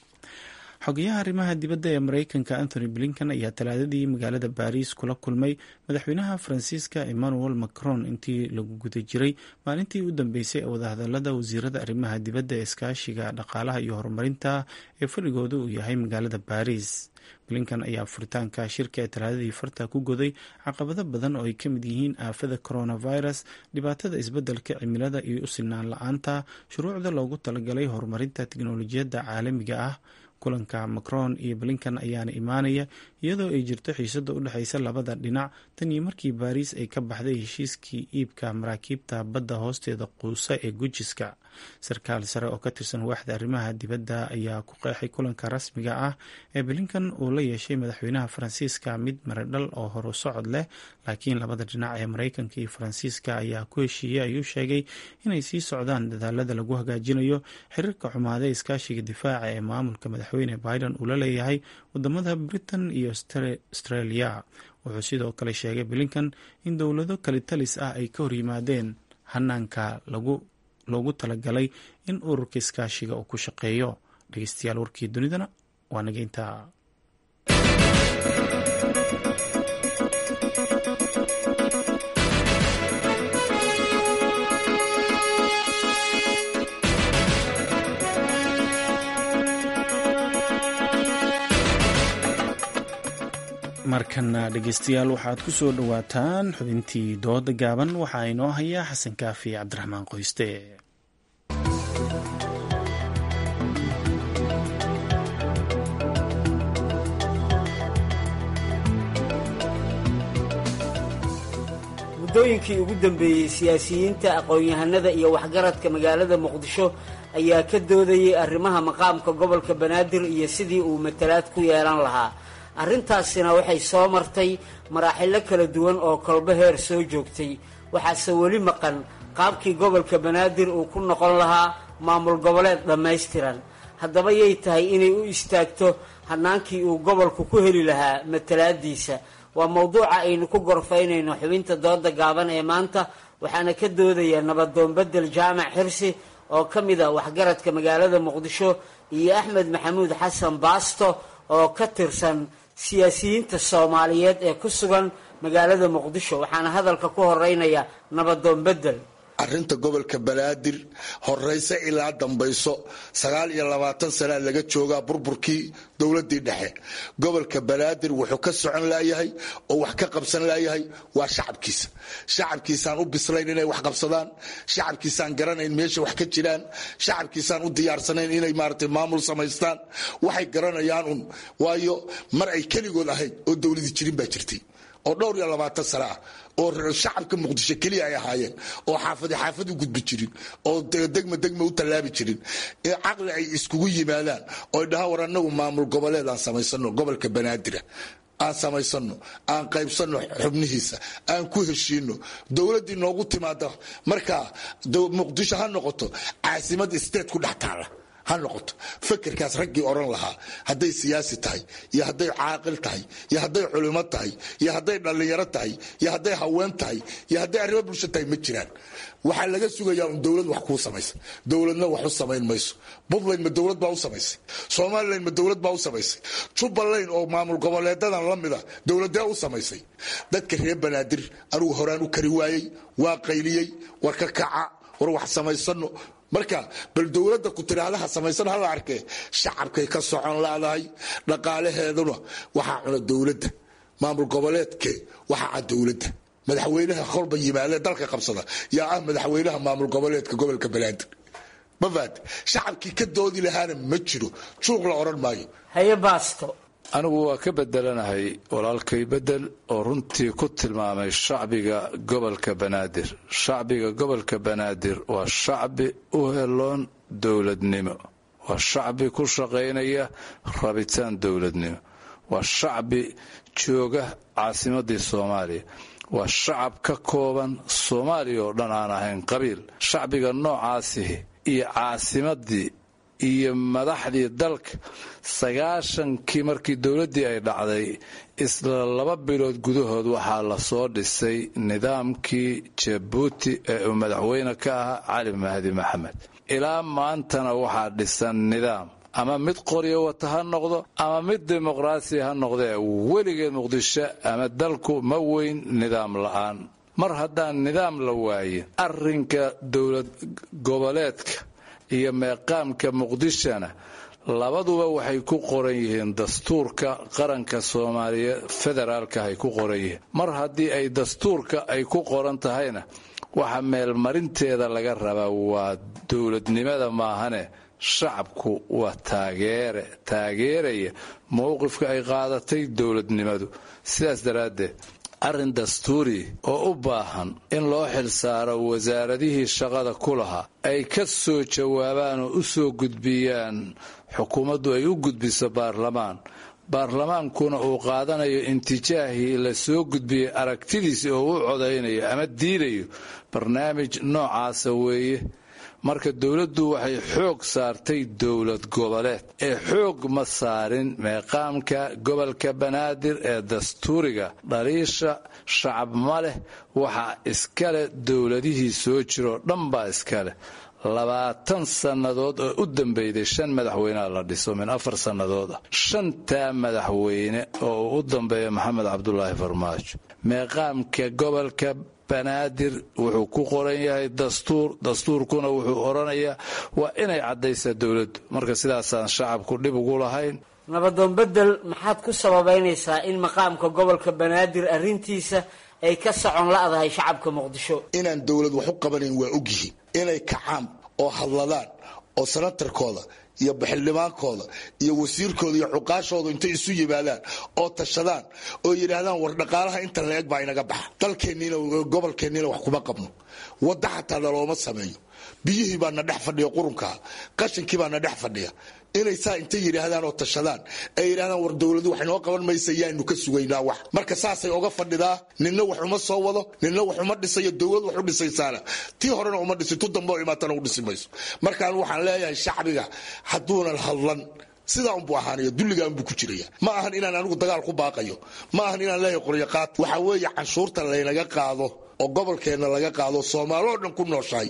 xogayaha arrimaha dibadda ee mareykanka anthony blinkan ayaa talaadadii magaalada baariis kula kulmay madaxweynaha faransiiska emmanuel macron intii lagu guda jiray maalintii u dambeysay ee wadahadalada wasiirada arrimaha dibadda ee iskaashiga dhaqaalaha iyo horumarinta ee fadhigooda uu yahay magaalada baariis blinkan ayaa furitaanka shirka ee talaadadii farta ku goday caqabado badan oo ay ka mid yihiin aafada coronavirus dhibaatada isbeddelka cimilada iyo u sinaan la-aanta shuruucda loogu talagalay horumarinta tiknolojiyadda caalamiga ah kulanka macron iyo blinkan ayaana imaanaya iyadoo ay jirto xiisada u dhexeysa labada dhinac tan iyo markii baariis ay ka baxday heshiiskii iibka maraakiibta badda hoosteeda quusa ee gujiska sarkaal sare oo ka tirsan waaxda arrimaha dibadda ayaa ku qeexay kulanka rasmiga ah ee blinkan uu la yeeshay madaxweynaha faransiiska mid maradhal oo horu socod leh laakiin labada dhinac ee mareykanka iyo faransiiska ayaa ku heshiiyey ayuu sheegay inay sii socdaan dadaalada lagu hagaajinayo xiriirka xumaada iskaashiga difaaca ee maamulka madaxweyne biden uu la leeyahay wadamada britain iyo australia wuxuu sidoo kale sheegay blinkan in dowlado kale talis ah ay ka horyimaadeen hanaanka lagu loogu talagalay in ururka iskaashiga uu ku shaqeeyo dhegeystayaal warkii dunidana waa naga intaa markana dhegeystayaal waxaad ku soo dhowaataan xubintii dooda gaaban waxaa inoo haya xasan kaafi cabdiraxmaan qoyste muddooyinkii ugu dambeeyey siyaasiyiinta aqoon-yahanada iyo waxgaradka magaalada muqdisho ayaa ka doodayay arrimaha maqaamka gobolka banaadir iyo sidii uu matalaad ku yeelan lahaa arrintaasina waxay soo martay maraaxilo kala duwan oo kolbo heer soo joogtay waxaase weli maqan qaabkii gobolka banaadir uu ku noqon lahaa maamul goboleed dhammaystiran haddaba yay tahay inay u istaagto hannaankii uu gobolku ku heli lahaa matalaadiisa waa mowduuca aynu ku gorfaynayno xubinta dooda gaaban ee maanta waxaana ka doodaya nabadoon bedel jaamac xirsi oo ka mid a waxgaradka magaalada muqdisho iyo axmed maxamuud xasan baasto oo ka tirsan siyaasiyiinta soomaaliyeed ee ku sugan magaalada muqdisho waxaana hadalka ku horeynaya nabadoon bedel arrinta gobolka banaadir horeyse ilaa dambayso sagaal iyo labaatan sanaa laga joogaa burburkii dowladii dhexe gobolka banaadir wuxuu ka socon layahay oo wax ka qabsan layahay waa shacabkiisa shacabkiisaan u bislayn inay wax qabsadaan shacabkiisaan garanayn meesha wax ka jiraan shacabkiisaan u diyaarsanayn inay maarata maamul samaystaan waxay garanayaan un waayo mar ay keligood ahayd oo dowladii jirin baa jirtay oo dhowr iyo labaatan sano ah oo shacabka muqdisho keliya ay ahaayeen oo xaafadi xaafad u gudbi jirin oo degma degma u tallaabi jirin caqli ay iskugu yimaadaan oo dhahaan war anagu maamul goboleed aan samaysano gobolka banaadira aan samaysano aan qaybsano xubnihiisa aan ku heshiino dowladdii noogu timaada markaa muqdisho ha noqoto caasimad state ku dhex taala ha noqoto fakerkaas raggii odhan lahaa hadday siyaasi tahay iyo hadday caaqil tahay iyo hadday culimo tahay iyo hadday dhallinyaro tahay iyo hadday haween tahay iyo hadday arrimo bulsho tahay ma jiraan waxaa laga sugayaa un dowlad wax kuu samaysa dowladna wax u samayn mayso puntland ma dowlad baa u samaysay somalilan ma dowlad baa u samaysay jubbaland oo maamul goboleedadan la mida dowladee u samaysay dadka reer banaadir anugu horaan u kari waayey waa qayliyey war ka kaca war wax samaysano marka bal dowladda ku tiraahdaha samaysan hala arkee shacabkay ka socon laadahay dhaqaalaheeduna waxaa cuna dowladda maamul goboleedke waxaa cad dowladda madaxweynaha kolba yimaadee dalka qabsada yaa ah madaxweynaha maamul goboleedka gobolka banaadir mafaad shacabkii ka doodi lahaana ma jiro juuq la odhan maayo haye baasto anigu waa ka bedelanahay walaalkay bedel oo runtii ku tilmaamay shacbiga gobolka banaadir shacbiga gobolka banaadir waa shacbi u heloon dowladnimo waa shacbi ku shaqaynaya rabitaan dowladnimo waa shacbi jooga caasimadii soomaaliya waa shacab ka kooban soomaaliya oo dhan aan ahayn qabiil shacbiga noocaasihi iyo caasimadii iyo madaxdii dalka sagaashankii markii dowladdii ay dhacday isla laba bilood gudahood waxaa lasoo dhisay nidaamkii jabuuti ee uu madaxweyne ka ahaa cali mahdi maxamed ilaa maantana waxaa dhisan nidaam ama mid qoryo wata ha noqdo ama mid dimuqraasi ha noqdee weligeed muqdisho ama dalku ma weyn nidaam la'aan mar haddaan nidaam la waayin arrinka dowlad goboleedka iyo meeqaamka muqdishona labaduba waxay ku qoran yihiin dastuurka qaranka soomaaliya federaalka ay ku qoran yihiin mar haddii ay dastuurka ay ku qoran tahayna waxa meelmarinteeda laga rabaa waa dowladnimada maahane shacabku waa taageere taageeraya mowqifka ay qaadatay dowladnimadu sidaas daraaddeed arrin dastuuri oo u baahan in loo xilsaaro wasaaradihii shaqada ku lahaa ay ka soo jawaabaan oo u soo gudbiyaan xukuumaddu ay u gudbiso baarlamaan baarlamaankuna uu qaadanayo intijaahii la soo gudbiyey aragtidiisi oo u codaynayo ama diidayo barnaamij noocaasa weeye marka dowladdu waxay xoog saartay dowlad goboleed ee xoog ma saarin meeqaamka gobolka banaadir ee dastuuriga dhaliisha shacab ma leh waxaa iskaleh dowladihii soo jiroo dhan baa iskaleh labaatan sannadood oo u dambeyday shan madaxweyneha la dhiso min afar sannadood ah shantaa madaxweyne oo uu u dambeeya maxamed cabdulaahi farmaajo meeqaamka gobolka banaadir wuxuu ku qoran yahay dastuur dastuurkuna wuxuu odhanayaa waa inay caddaysaa dowladdu marka sidaasaan shacabku dhib ugu lahayn nabadoon bedel maxaad ku sababaynaysaa in maqaamka gobolka banaadir arrintiisa ay ka socon la'dahay shacabka muqdisho inaan dowlad wax u qabanayn waa ogyihiin inay kacaan oo hadladaan oo sanatarkooda iyo baxildhibaankooda iyo wasiirkooda iyo cuqaashooda intay isu yimaadaan oo tashadaan oo yidhaahdaan war dhaqaalaha inta la eg baa inaga baxa dalkeenniina gobolkeenniina wax kuma qabno wadda xataa nalooma sameeyo biyihii baa na dhex fadhiya qurunkaa qashinkii baa na dhex fadhiya inay saa intay yidhaahdaan oo tashadaan ay yidhahdaan war dowladu wax inoo qaban maysa yaanu ka sugaynaa wax marka saasay oga fadhidaa ninna wax uma soo wado ninna wax uma dhisayo dowlad wax u dhisaysaana tii horena uma dhisin tu dambe oo imaatana u dhisi mayso markaan waxaan leeyahay shacbiga hadduunan hadlan sidaa unbuu ahaanaya dulligaa unbuu ku jiraya ma ahan inaan anigu dagaal ku baaqayo ma ahan inaan leeyahay qoryaqaad waxaa weeye canshuurta laynaga qaado oo gobolkeenna laga qaado soomaaloo dhan ku nooshahay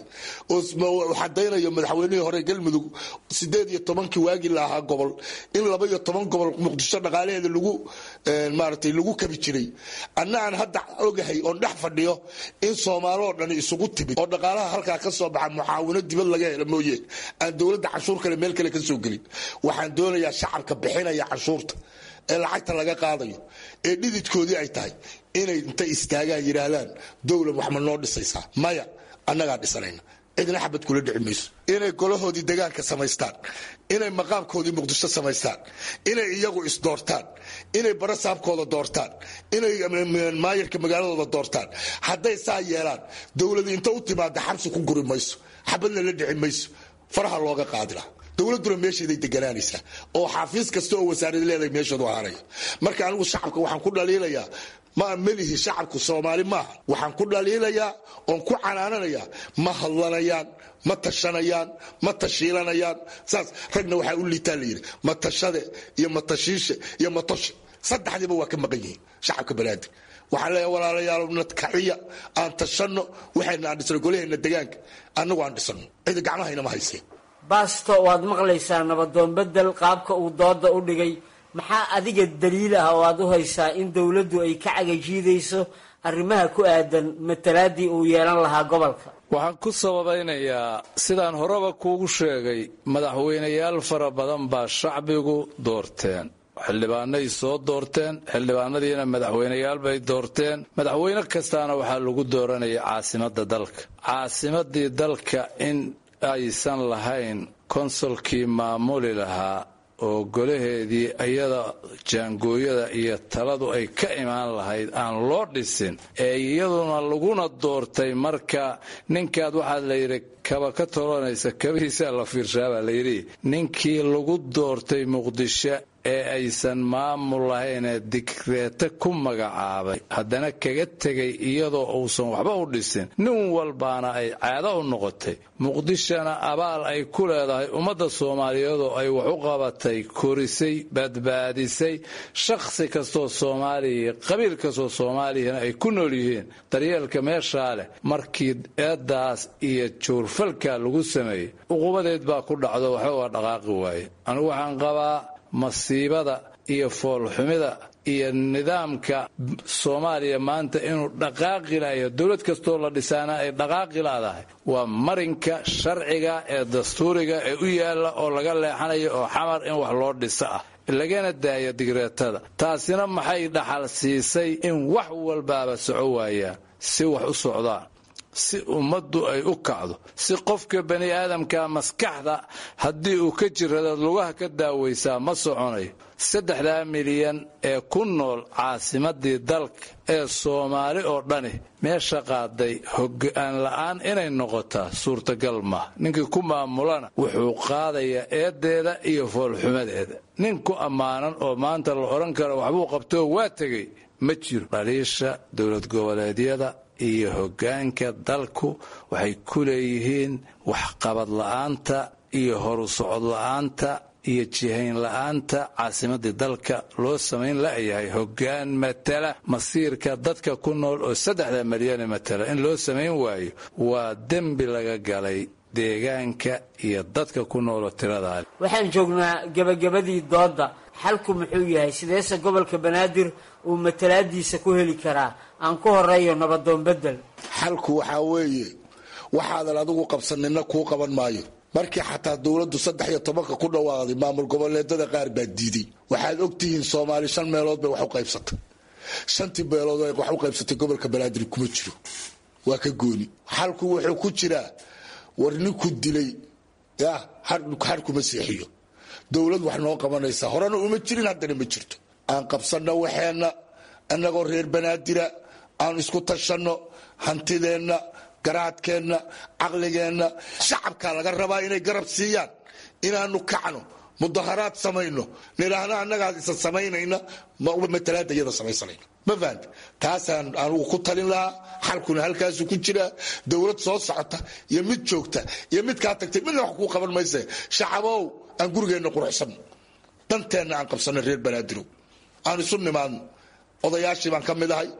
oo xadaynayo madaxweynihii hore galmudug sideed iyo tobankii waagii la ahaa gobol in laba iyo toban gobol muqdisho dhaqaalaheeda lagu maaratay lagu kabi jiray anna aan hadda ogahay oon dhex fadhiyo in soomaaloo dhan isugu timid oo dhaqaalaha halkaa ka soo baxa mucaawino dibad laga helo mooye aan dowladda canshuur kale meel kale ka soo gelin waxaan doonayaa shacabka bixinaya canshuurta ee lacagta laga qaadayo ee dhididkoodii ay tahay inay intay istaagaan yidhaahdaan dowlad wax ma noo dhisaysaa maya annagaa dhisanayna cidna xabad kula dhici mayso inay golahoodii degaanka samaystaan inay maqaamkoodii muqdisho samaystaan inay iyagu isdoortaan inay barasaabkooda doortaan inay maayarka magaaladooda doortaan hadday saa yeelaan dowladu inta u timaada xabsi ku guri mayso xabadna la dhici mayso faraha looga qaadila dowladuna meesheeday deganaanaysaa oo xafiis kasta oo wasaarad leedahay meeshoodu ahaanaya marka anigu shacabka waxaan ku dhaliilayaa ma melihi shacabku soomaali maaha waxaan ku dhaliilayaa oon ku canaananayaa ma hadlanayaan ma tashanayaan ma tashiilanayaan saas ragna waxaa u liitaa layidhi matashade iyo matashiishe iyo matoshe saddexdiiba waa ka maqan yihiin shacabka banaadir waxaan leeyahay walaalayaal nadkaciya aan tashanno waxayna aan dhisno golaheenna degaanka annagu aan dhisano cidi gacmahayna ma hayseen baasto waad maqlaysaa nabadoon bedel qaabka uu dooda u dhigay maxaa adiga daliil ah oo aad u haysaa in dowladdu ay ka cagajiidayso arrimaha ku aadan matalaadii uu yeelan lahaa gobolka waxaan ku sababaynayaa sidaan horeba kuugu sheegay madaxweynayaal fara badan baa shacbigu doorteen xildhibaanay soo doorteen xildhibaanadiina madaxweyneyaal bay doorteen madaxweyne kastaana waxaa lagu dooranaya caasimadda dalka caasimadii dalka in aysan lahayn konsolkii maamuli lahaa oo golaheedii iyada jaangooyada iyo taladu ay ka imaan lahayd aan loo dhisin ee iyaduna laguna doortay marka ninkaad waxaa layidhi kaba ka tolonaysa kabihiisaa la fiirshaabaa layidhi ninkii lagu doortay muqdisho ee aysan maamul lahaynee digreete ku magacaabay haddana kaga tegay iyadoo uusan waxba u dhisin nin walbaana ay caado u noqotay muqdishona abaal ay ku leedahay ummadda soomaaliyeedoo ay wax u qabatay korisay badbaadisay shakhsi kastoo soomaaliya qabiil kastoo soomaaliyana ay ku nool yihiin daryeelka meeshaa leh markii eeddaas iyo juurfalka lagu sameeyey uqubadeed baa ku dhacdo waxba waa dhaqaaqi waaye anigu waxaan qabaa masiibada iyo foolxumida iyo nidaamka soomaaliya maanta inuu dhaqaaqi lahayo dowlad kastoo la dhisaana ay dhaqaaqi laadahay waa marinka sharciga ee dastuuriga ee u yaalla oo laga leexanayo oo xamar in wax loo dhiso ah lagana daaya digreetada taasina maxay dhaxal siisay in wax walbaaba soco waayaan si wax u socdaan si ummaddu ay u kacdo si qofka bani aadamka maskaxda haddii uu ka jiradaad lugaha ka daawaysaa ma soconayo saddexdaa milyan ee ku nool caasimadii dalka ee soomaali oo dhani meesha qaaday hoggaan la'aan inay noqotaa suurtagal maaha ninkii ku maamulana wuxuu qaadayaa eedeeda iyo foolxumadeeda nin ku ammaanan oo maanta la odhan karo waxbuu qabtoo waa tegay ma jiro dhaliisha dowlad goboleedyada iyo hoggaanka dalku waxay ku leeyihiin waxqabad la'aanta iyo horu socod la'aanta iyo jihayn la'aanta caasimadii dalka loo samayn la'yahay hoggaan matala masiirka dadka ku nool oo saddexda milyane matala in loo samayn waayo waa dembi laga galay deegaanka iyo dadka ku nooloo tiradaa waxaan joognaa gebagabadii doodda xalku muxuu yahay sideese gobolka banaadir uu matalaadiisa ku heli karaa aan ku horeeyo nabadoon bedel xalku waxaa weeye waxaadan adigu qabsanina kuu qaban maayo markii xataa dowladdu saddex iyo tobanka ku dhawaaday maamul goboleedada qaar baa diiday waxaad ogtihiin soomaali shan meelood bay wax u qaybsatay shantii meelood wax u qaybsatay gobolka banaadir kuma jiro waa ka gooni xalku wuxuu ku jiraa war ninku dilay ya har kuma seexiyo dowlad wax noo qabanaysa horena uma jirin haddana ma jirto aan qabsanno waxeenna annagoo reer banaadira aan isku tashanno hantideenna garaadkeenna caqligeenna shacabkaa laga rabaa inay garab siiyaan inaanu kacno mudaharaad samayno nidhaahna annagaad isa samaynayna matalaada iyada samaysanayna ma fahamti taasaan anugu ku talin lahaa xalkuna halkaasu ku jiraa dowlad soo socota iyo mid joogta iyo mid kaa tagtay midna wax kuu qaban mayse shacabow aan gurigeenna quruxsanno danteenna aan qabsanno reer banaadirow aan isu nimaadno odayaashii baan ka mid ahay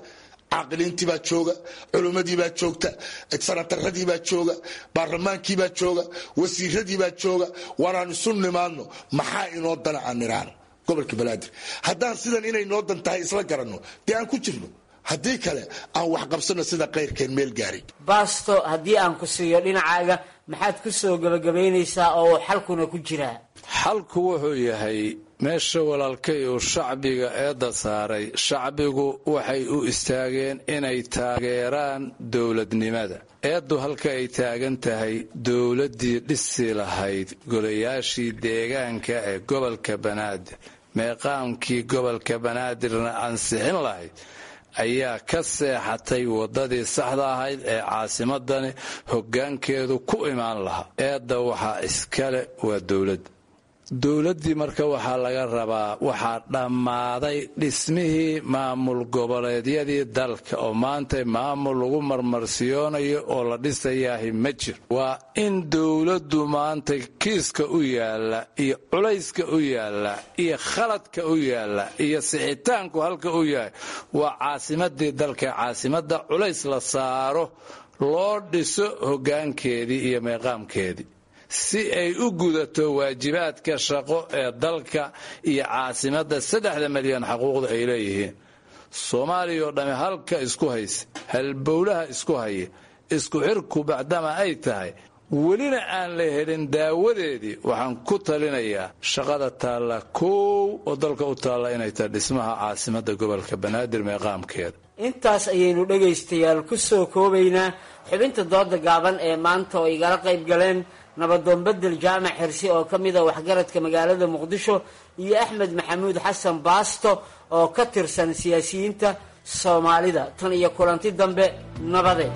caaqiliintii baa jooga culummadii baa joogta sanataradii baa jooga baarlamaankii baa jooga wasiiradii baa jooga waanaan isu nimaadno maxaa inoo dana aan nidhaano gobolka banaadir haddaan sidan inay noo dan tahay isla garanno dee aan ku jirno haddii kale aan wax qabsano sida kayrkeen meel gaarin baasto haddii aan ku siiyo dhinacaaga maxaad ku soo gebagabaynaysaa oo uu xalkuna ku jiraa xalku wuxuu yahay meesha walaalkay uu shacbiga eedda saaray shacbigu waxay u istaageen inay taageeraan dowladnimada eeddu halka ay taagan tahay dowladdii dhisi lahayd golayaashii deegaanka ee gobolka banaadir meeqaamkii gobolka banaadirna ansixin lahayd ayaa ka seexatay waddadii saxda ahayd ee caasimadani hoggaankeedu ku imaan lahaa eedda waxaa iskale waa dowladda dowladdii marka waxaa laga rabaa waxaa dhammaaday dhismihii maamul goboleedyadii dalka oo maanta maamul lagu marmarsiyoonayo oo la dhisayaahi ma jiro waa in dowladdu maanta kiiska u yaalla iyo culayska u yaalla iyo khaladka u yaalla iyo sixitaanku halka u yahay waa caasimadii dalka caasimadda culays la saaro loo dhiso hoggaankeedii iyo meeqaamkeedii si ay u gudato waajibaadka shaqo ee dalka iyo caasimadda saddexda milyan xaquuqda ay leeyihiin soomaaliya oo dhamme halka isku haysa halbowlaha isku haya isku xirku bacdama ay tahay welina aan la helin daawadeedii waxaan ku talinayaa shaqada taalla koow oo dalka u taalla inay tahay dhismaha caasimadda gobolka banaadir meeqaamkeeda intaas ayaynu dhegaystayaal ku soo koobaynaa xubinta dooda gaaban ee maanta oo igala qayb galeen nabadoon bedel jaamac xirsi oo ka mid a waxgaradka magaalada muqdisho iyo axmed maxamuud xasan baasto oo ka tirsan siyaasiyiinta soomaalida tan iyo kulanti dambe nabade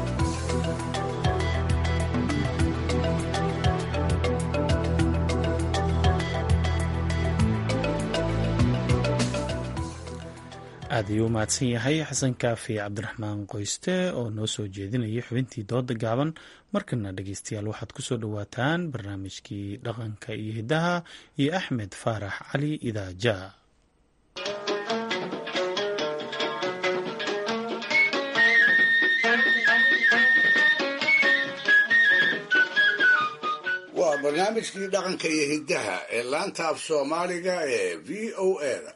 aad ayuu u mahadsan yahay xasan kaafi cabdiraxmaan qoyste oo noo soo jeedinayay xubintii dooda gaaban markana dhegeystayaal waxaad ku soo dhowaataan barnaamijkii dhaqanka iyo hiddaha iyo axmed faarax cali idaaja waa barnaamijkii dhaqanka iyo hiddaha ee laanta af soomaaliga ee v o a da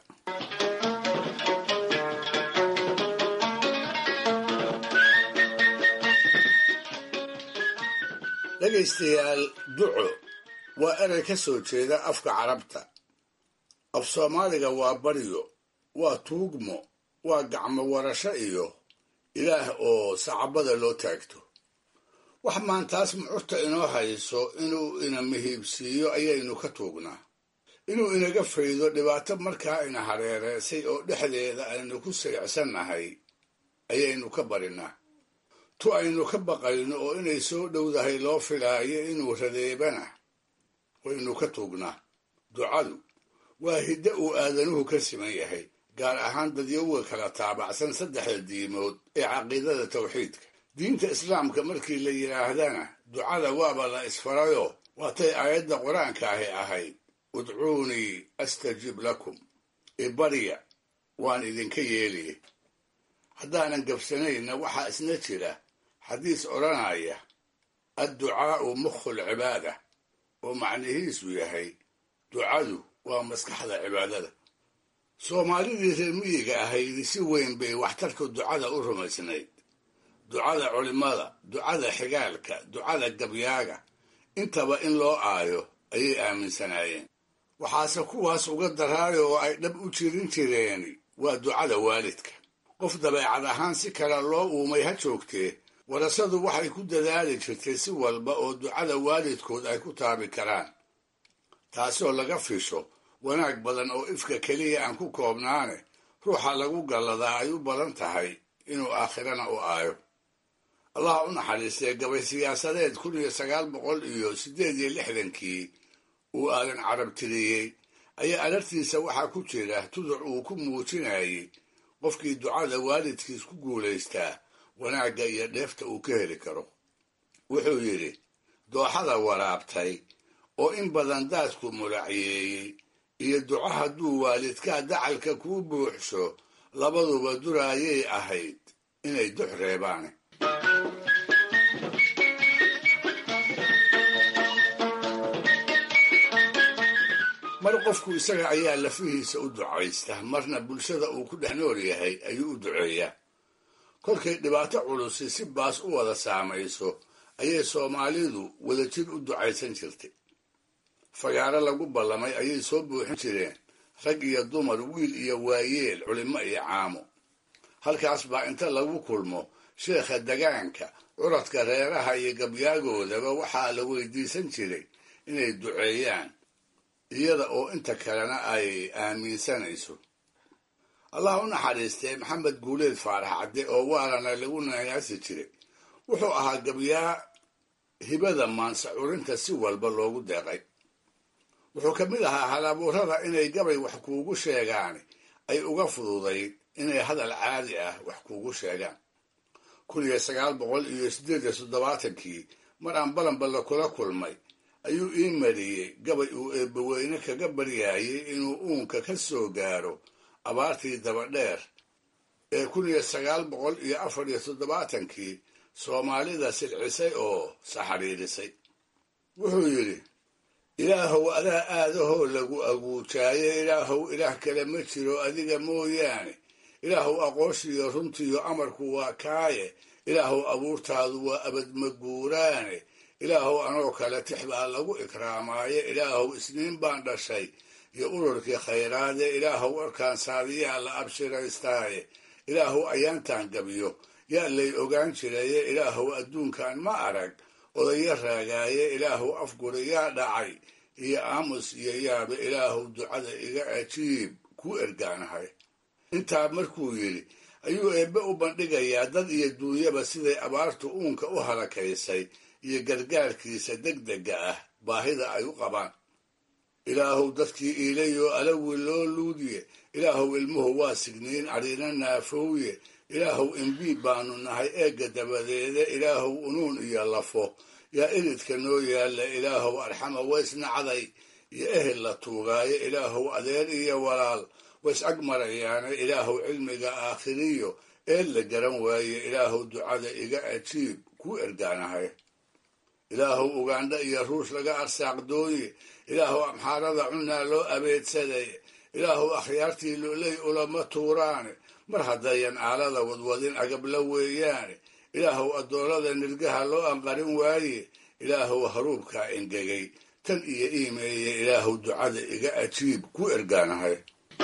dhegaystayaal duco waa erey ka soo jeeda afka carabta af soomaaliga waa baryo waa tuugmo waa gacmo warasho iyo ilaah oo sacabada loo taagto wax maantaas mucurta inoo hayso inuu ina mihiibsiiyo ayaynu ka tuugnaa inuu inaga faydo dhibaato markaa ina hareereysay oo dhexdeeda aynu ku sayicsannahay ayaynu ka barinaa tu aynu ka baqayno oo inay soo dhowdahay loo filaayo inuu radeebana waynu ka tuugnaa ducadu waa hiddo uu aadanuhu ka siman yahay gaar ahaan dadyowga kala taabacsan saddexda diimood ee caqiidada tawxiidka diinta islaamka markii la yidhaahdana ducada waaba la isfarayo waatay aayadda qur-aanka ahi ahayd udcuunii astajib lakum ibarya waan idinka yeeliye haddaanan gabsanayna waxaa isna jira xadiis odhanaya adducaa'u mukhul cibaada oo macnihiisu yahay ducadu waa maskaxda cibaadada soomaalidii reer miyiga ahayd si weyn bay waxtarka ducada u rumaysnayd ducada culimmada ducada xigaalka ducada gabyaaga intaba in loo aayo ayay aaminsanaayeen waxaase kuwaas uga daraayo oo ay dhab u jirin jireeni waa ducada waalidka qof dabeecad ahaan si kale loo uumay ha joogtee warasadu waxay ku dadaali jirtay si walba oo ducada waalidkood ay ku taabi karaan taasoo laga fisho wanaag badan oo ifka keliya aan ku koobnaane ruuxa lagu galladaa ay u badan tahay inuu aakhirana u aayo allah u naxariistee gabay siyaasadeed kun iyo sagaal boqol iyo siddeed iyo lixdankii uu aadan carab tiriyey ayaa alartiisa waxaa ku jira tuduc uu ku muujinayay qofkii ducada waalidkiis ku guulaystaa wanaagga iyo dheefta uu ka heli karo wuxuu yidhi dooxada waraabtay oo in badan daadku mulacyeeyey iyo duco hadduu waalidkaa dacalka kuu buuxsho labaduba duraayay ahayd inay dux reebaane mar qofku isaga ayaa lafihiisa u ducaysta marna bulshada uu ku dhex nool yahay ayuu u duceeyaa kolkay dhibaato culusi si baas u wada saamayso ayay soomaalidu wadajir u ducaysan jirtay fagaaro lagu ballamay ayay soo buuxin jireen rag iyo dumar wiil iyo waayeel culimo iyo caamo halkaas baa inta lagu kulmo sheekha degaanka curadka reeraha iyo gabyaagoodaba waxaa la weydiisan jiray inay duceeyaan iyada oo inta kalena ay aaminsanayso allah u naxariistee maxamed guuleed faarax cadde oo waarana lagu naayaasi jiray wuxuu ahaa gabyaa hibada maansa curinta si walba loogu deeqay wuxuu ka mid ahaa halabuurada inay gabay wax kuugu sheegaan ay uga fududayd inay hadal caadi ah wax kuugu sheegaan kun iyo sagaal boqol iyo siddeed iyo toddobaatankii mar aan balanballe kula kulmay ayuu ii mariyey gabay uu eebbaweyne kaga baryaayay inuu uunka ka soo gaaro abaartii dabadheer ee kun iyo sagaal boqol iyo afar iyo toddobaatankii soomaalida silcisay oo saxariirisay wuxuu yidhi ilaahow adaa aadahoo lagu aguujaaye ilaahow ilaah kale ma jiro adiga mooyaane ilaahow aqooshiyo runtiyo amarku waa kaaye ilaahow abuurtaadu waa abadmaguuraane ilaahow anoo kale tix baa lagu ikraamaaye ilaahow isniin baan dhashay iyo ururkii khayraade ilaahow warkaan saadiyaa la abshiraystaaye ilaahow ayaantaan gabiyo yaa lay ogaan jiraye ilaahow adduunkan ma arag odaya raagaaye ilaahow afguri yaa dhacay iyo aamus iyo yaabe ilaahow ducada iga ajiib ku ergaanahay intaa markuu yidhi ayuu eebbe u bandhigayaa dad iyo duunyaba siday abaartu uunka u halakaysay iyo gargaarkiisa degdega ah baahida ay u qabaan ilaahow dadkii iilayoo alawi loo luudiye ilaahow ilmuhu waa signiin cadhiina naafowye ilaahow imbiib baanu nahay eegga dabadeede ilaahow unuun iyo lafo yaa iridka noo yaalla ilaahow arxama waysnacday iyo ehel la tuugaaye ilaahow adeer iyo walaal ways ag marayaane ilaahow cilmiga aakhiriyo eed la garan waaye ilaahow ducada iga ajiib ku ergaanahay ilaahow ugandha iyo ruush laga arsaaqdooye ilaahow amxaarada cunaa loo abeedsaday ilaahow akhyaartii loley ulama tuuraane mar haddayan aalada wadwadin agabla weeyaane ilaahow addoolada nirgaha loo anqarin waaye ilaahow haruubkaa engegay tan iyo iimeeye ilaahow ducada iga ajiib ku ergaanahay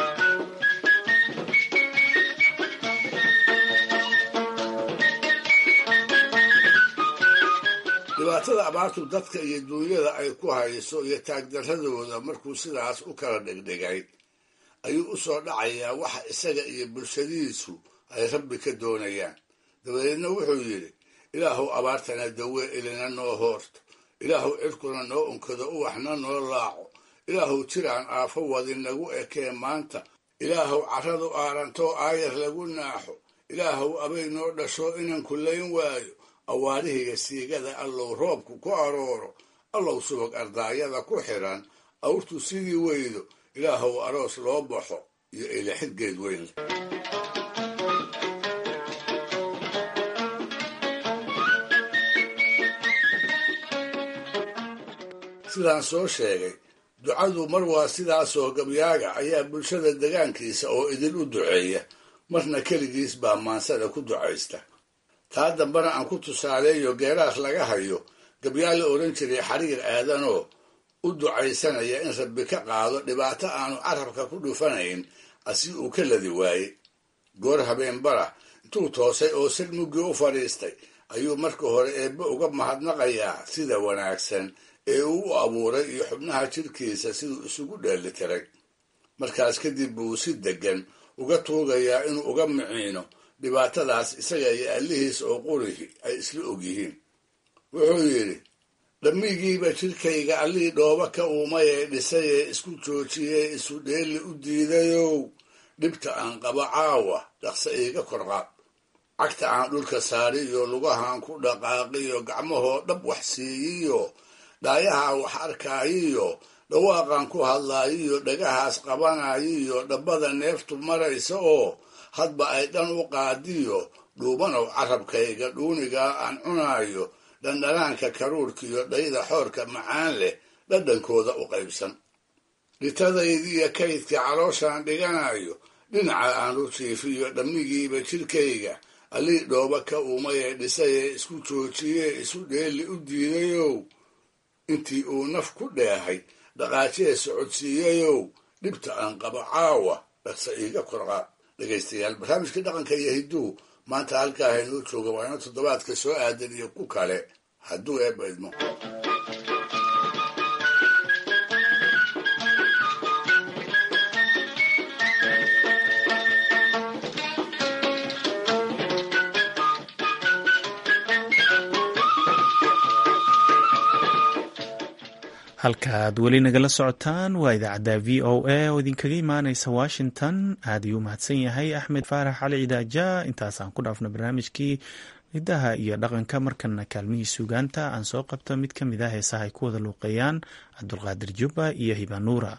dhibaatada abaartu dadka iyo duunyada ay ku hayso iyo taagdaradooda markuu sidaas u kala dhigdhigay ayuu u soo dhacayaa waxa isaga iyo bulshadiisu ay rabbi ka doonayaan dabadeedna wuxuu yidhi ilaahow abaartana dawee ilina noo hoorto ilaahow cirkuna noo unkado uwaxna noo laaco ilaahow jiraan aafo wadi nagu ekee maanta ilaahow carradu aarantoo aayar lagu naaxo ilaahow abay noo dhasho inan kullayn waayo awaarihiga siigada allow roobku ku arooro allow subag ardaayada ku xidhan awrtu sidii weydo ilaahow aroos loo baxo iyo ilixid geed weyn sidaan soo sheegay ducadu mar waa sidaasoo gabyaaga ayaa bulshada degaankiisa oo idin u duceeya marna keligiis baa maansada ku ducaysta taa dambena aan ku tusaaleeyo geeraas laga hayo gabyaa la odhan jiray xariir aadanoo u ducaysanaya in rabbi ka qaado dhibaato aanu carabka ku dhufanayn asi uu ka ladi waayey goor habeenbara intuu toosay oo sil muggii u fadhiistay ayuu marka hore eebbe uga mahadnaqayaa sida wanaagsan ee uu u abuuray iyo xubnaha jidhkiisa siduu isugu dheelitiray markaas kadib buu si deggan uga tuugayaa inuu uga miciino dhibaatadaas isaga iyo allihiis oo qurihi ay isla ogyihiin wuxuu yidhi dhammigiiba jidhkayga allihii dhooba ka uumayee dhisayee isku joojiyee isu dheeli u diidayow dhibta aan qabo caawa dhaqse iiga korqaad cagta aan dhulka saariyo lugahaan ku dhaqaaqiyo gacmahoo dhab wax siiyiyo dhaayaha wax arkaayiyo dhawaaqan ku hadlaayo iyo dhagahaas qabanayo iyo dhabbada neeftu maraysa oo hadba ay dhan u qaadiyo dhuubanow carabkayga dhuunigaa aan cunaayo dhandhanaanka karuurka iyo dhayda xoorka macaan leh dhadhankooda u qaybsan dhitadaydiiyo kaydka calooshaan dhiganayo dhinaca aan u jiifiyo dhammigiiba jidhkayga allii dhooba ka umayee dhisayee isku joojiyee isu dheeli u diidayow intii uu naf ku dheehay dhaqaajee socodsiiyayow dhibta aan qabo caawa dhaqsa iiga korqaa dhegaystayaal barnaamijkii dhaqanka iyo hidduu maanta halkaa haynoo jooga waa ino toddobaadka soo aadan iyo ku kale hadduu eebba idmo halkaaad weli nagala socotaan waa idaacadda v o a oo idinkaga imaaneysa washington aad ayuu mahadsan yahay axmed faarax cali cidaaja intaasaan ku dhaafno barnaamijkii hidaha iyo dhaqanka markana kaalmihii suugaanta aan soo qabto mid ka mid ah heesaha ay ku wada luuqeeyaan cabdulqaadir jubba iyo hibanuura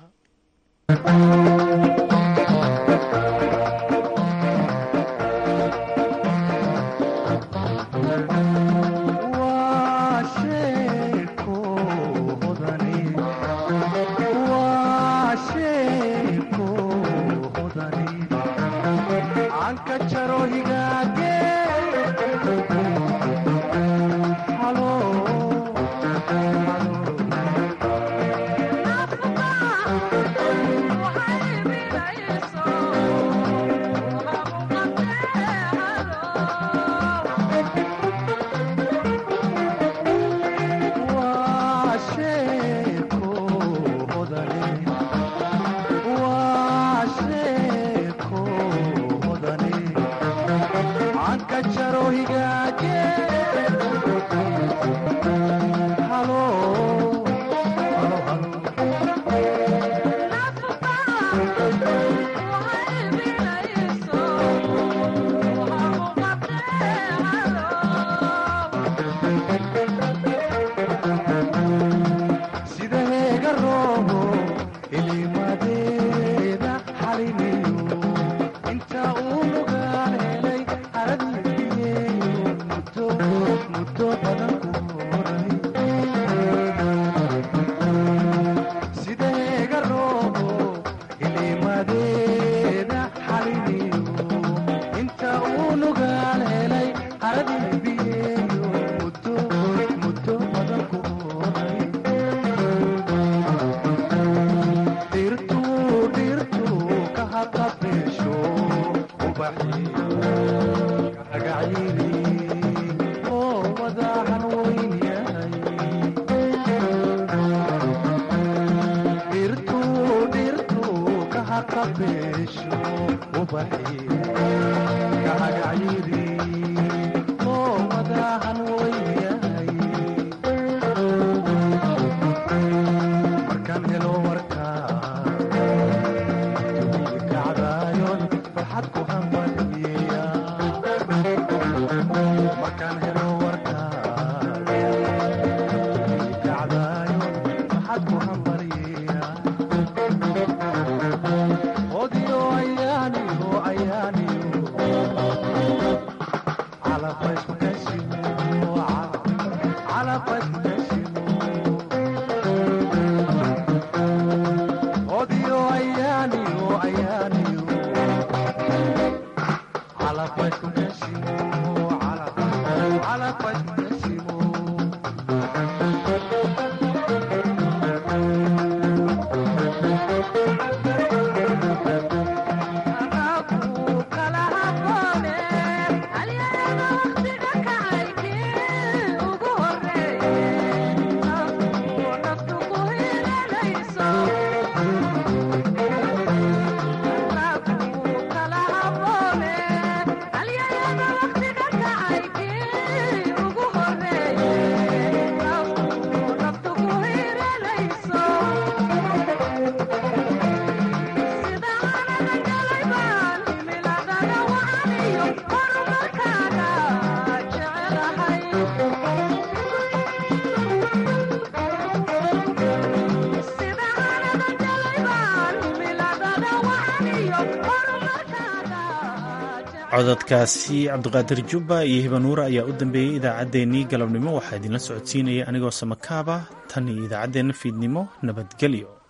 cododkaasi cabdiqaadir jubba iyo hibanuure ayaa u dambeeyey idaacaddeenii galabnimo waxaa idinla socodsiinaya anigoo samakaaba tan iyo idaacaddeenna fiidnimo nabadgelyo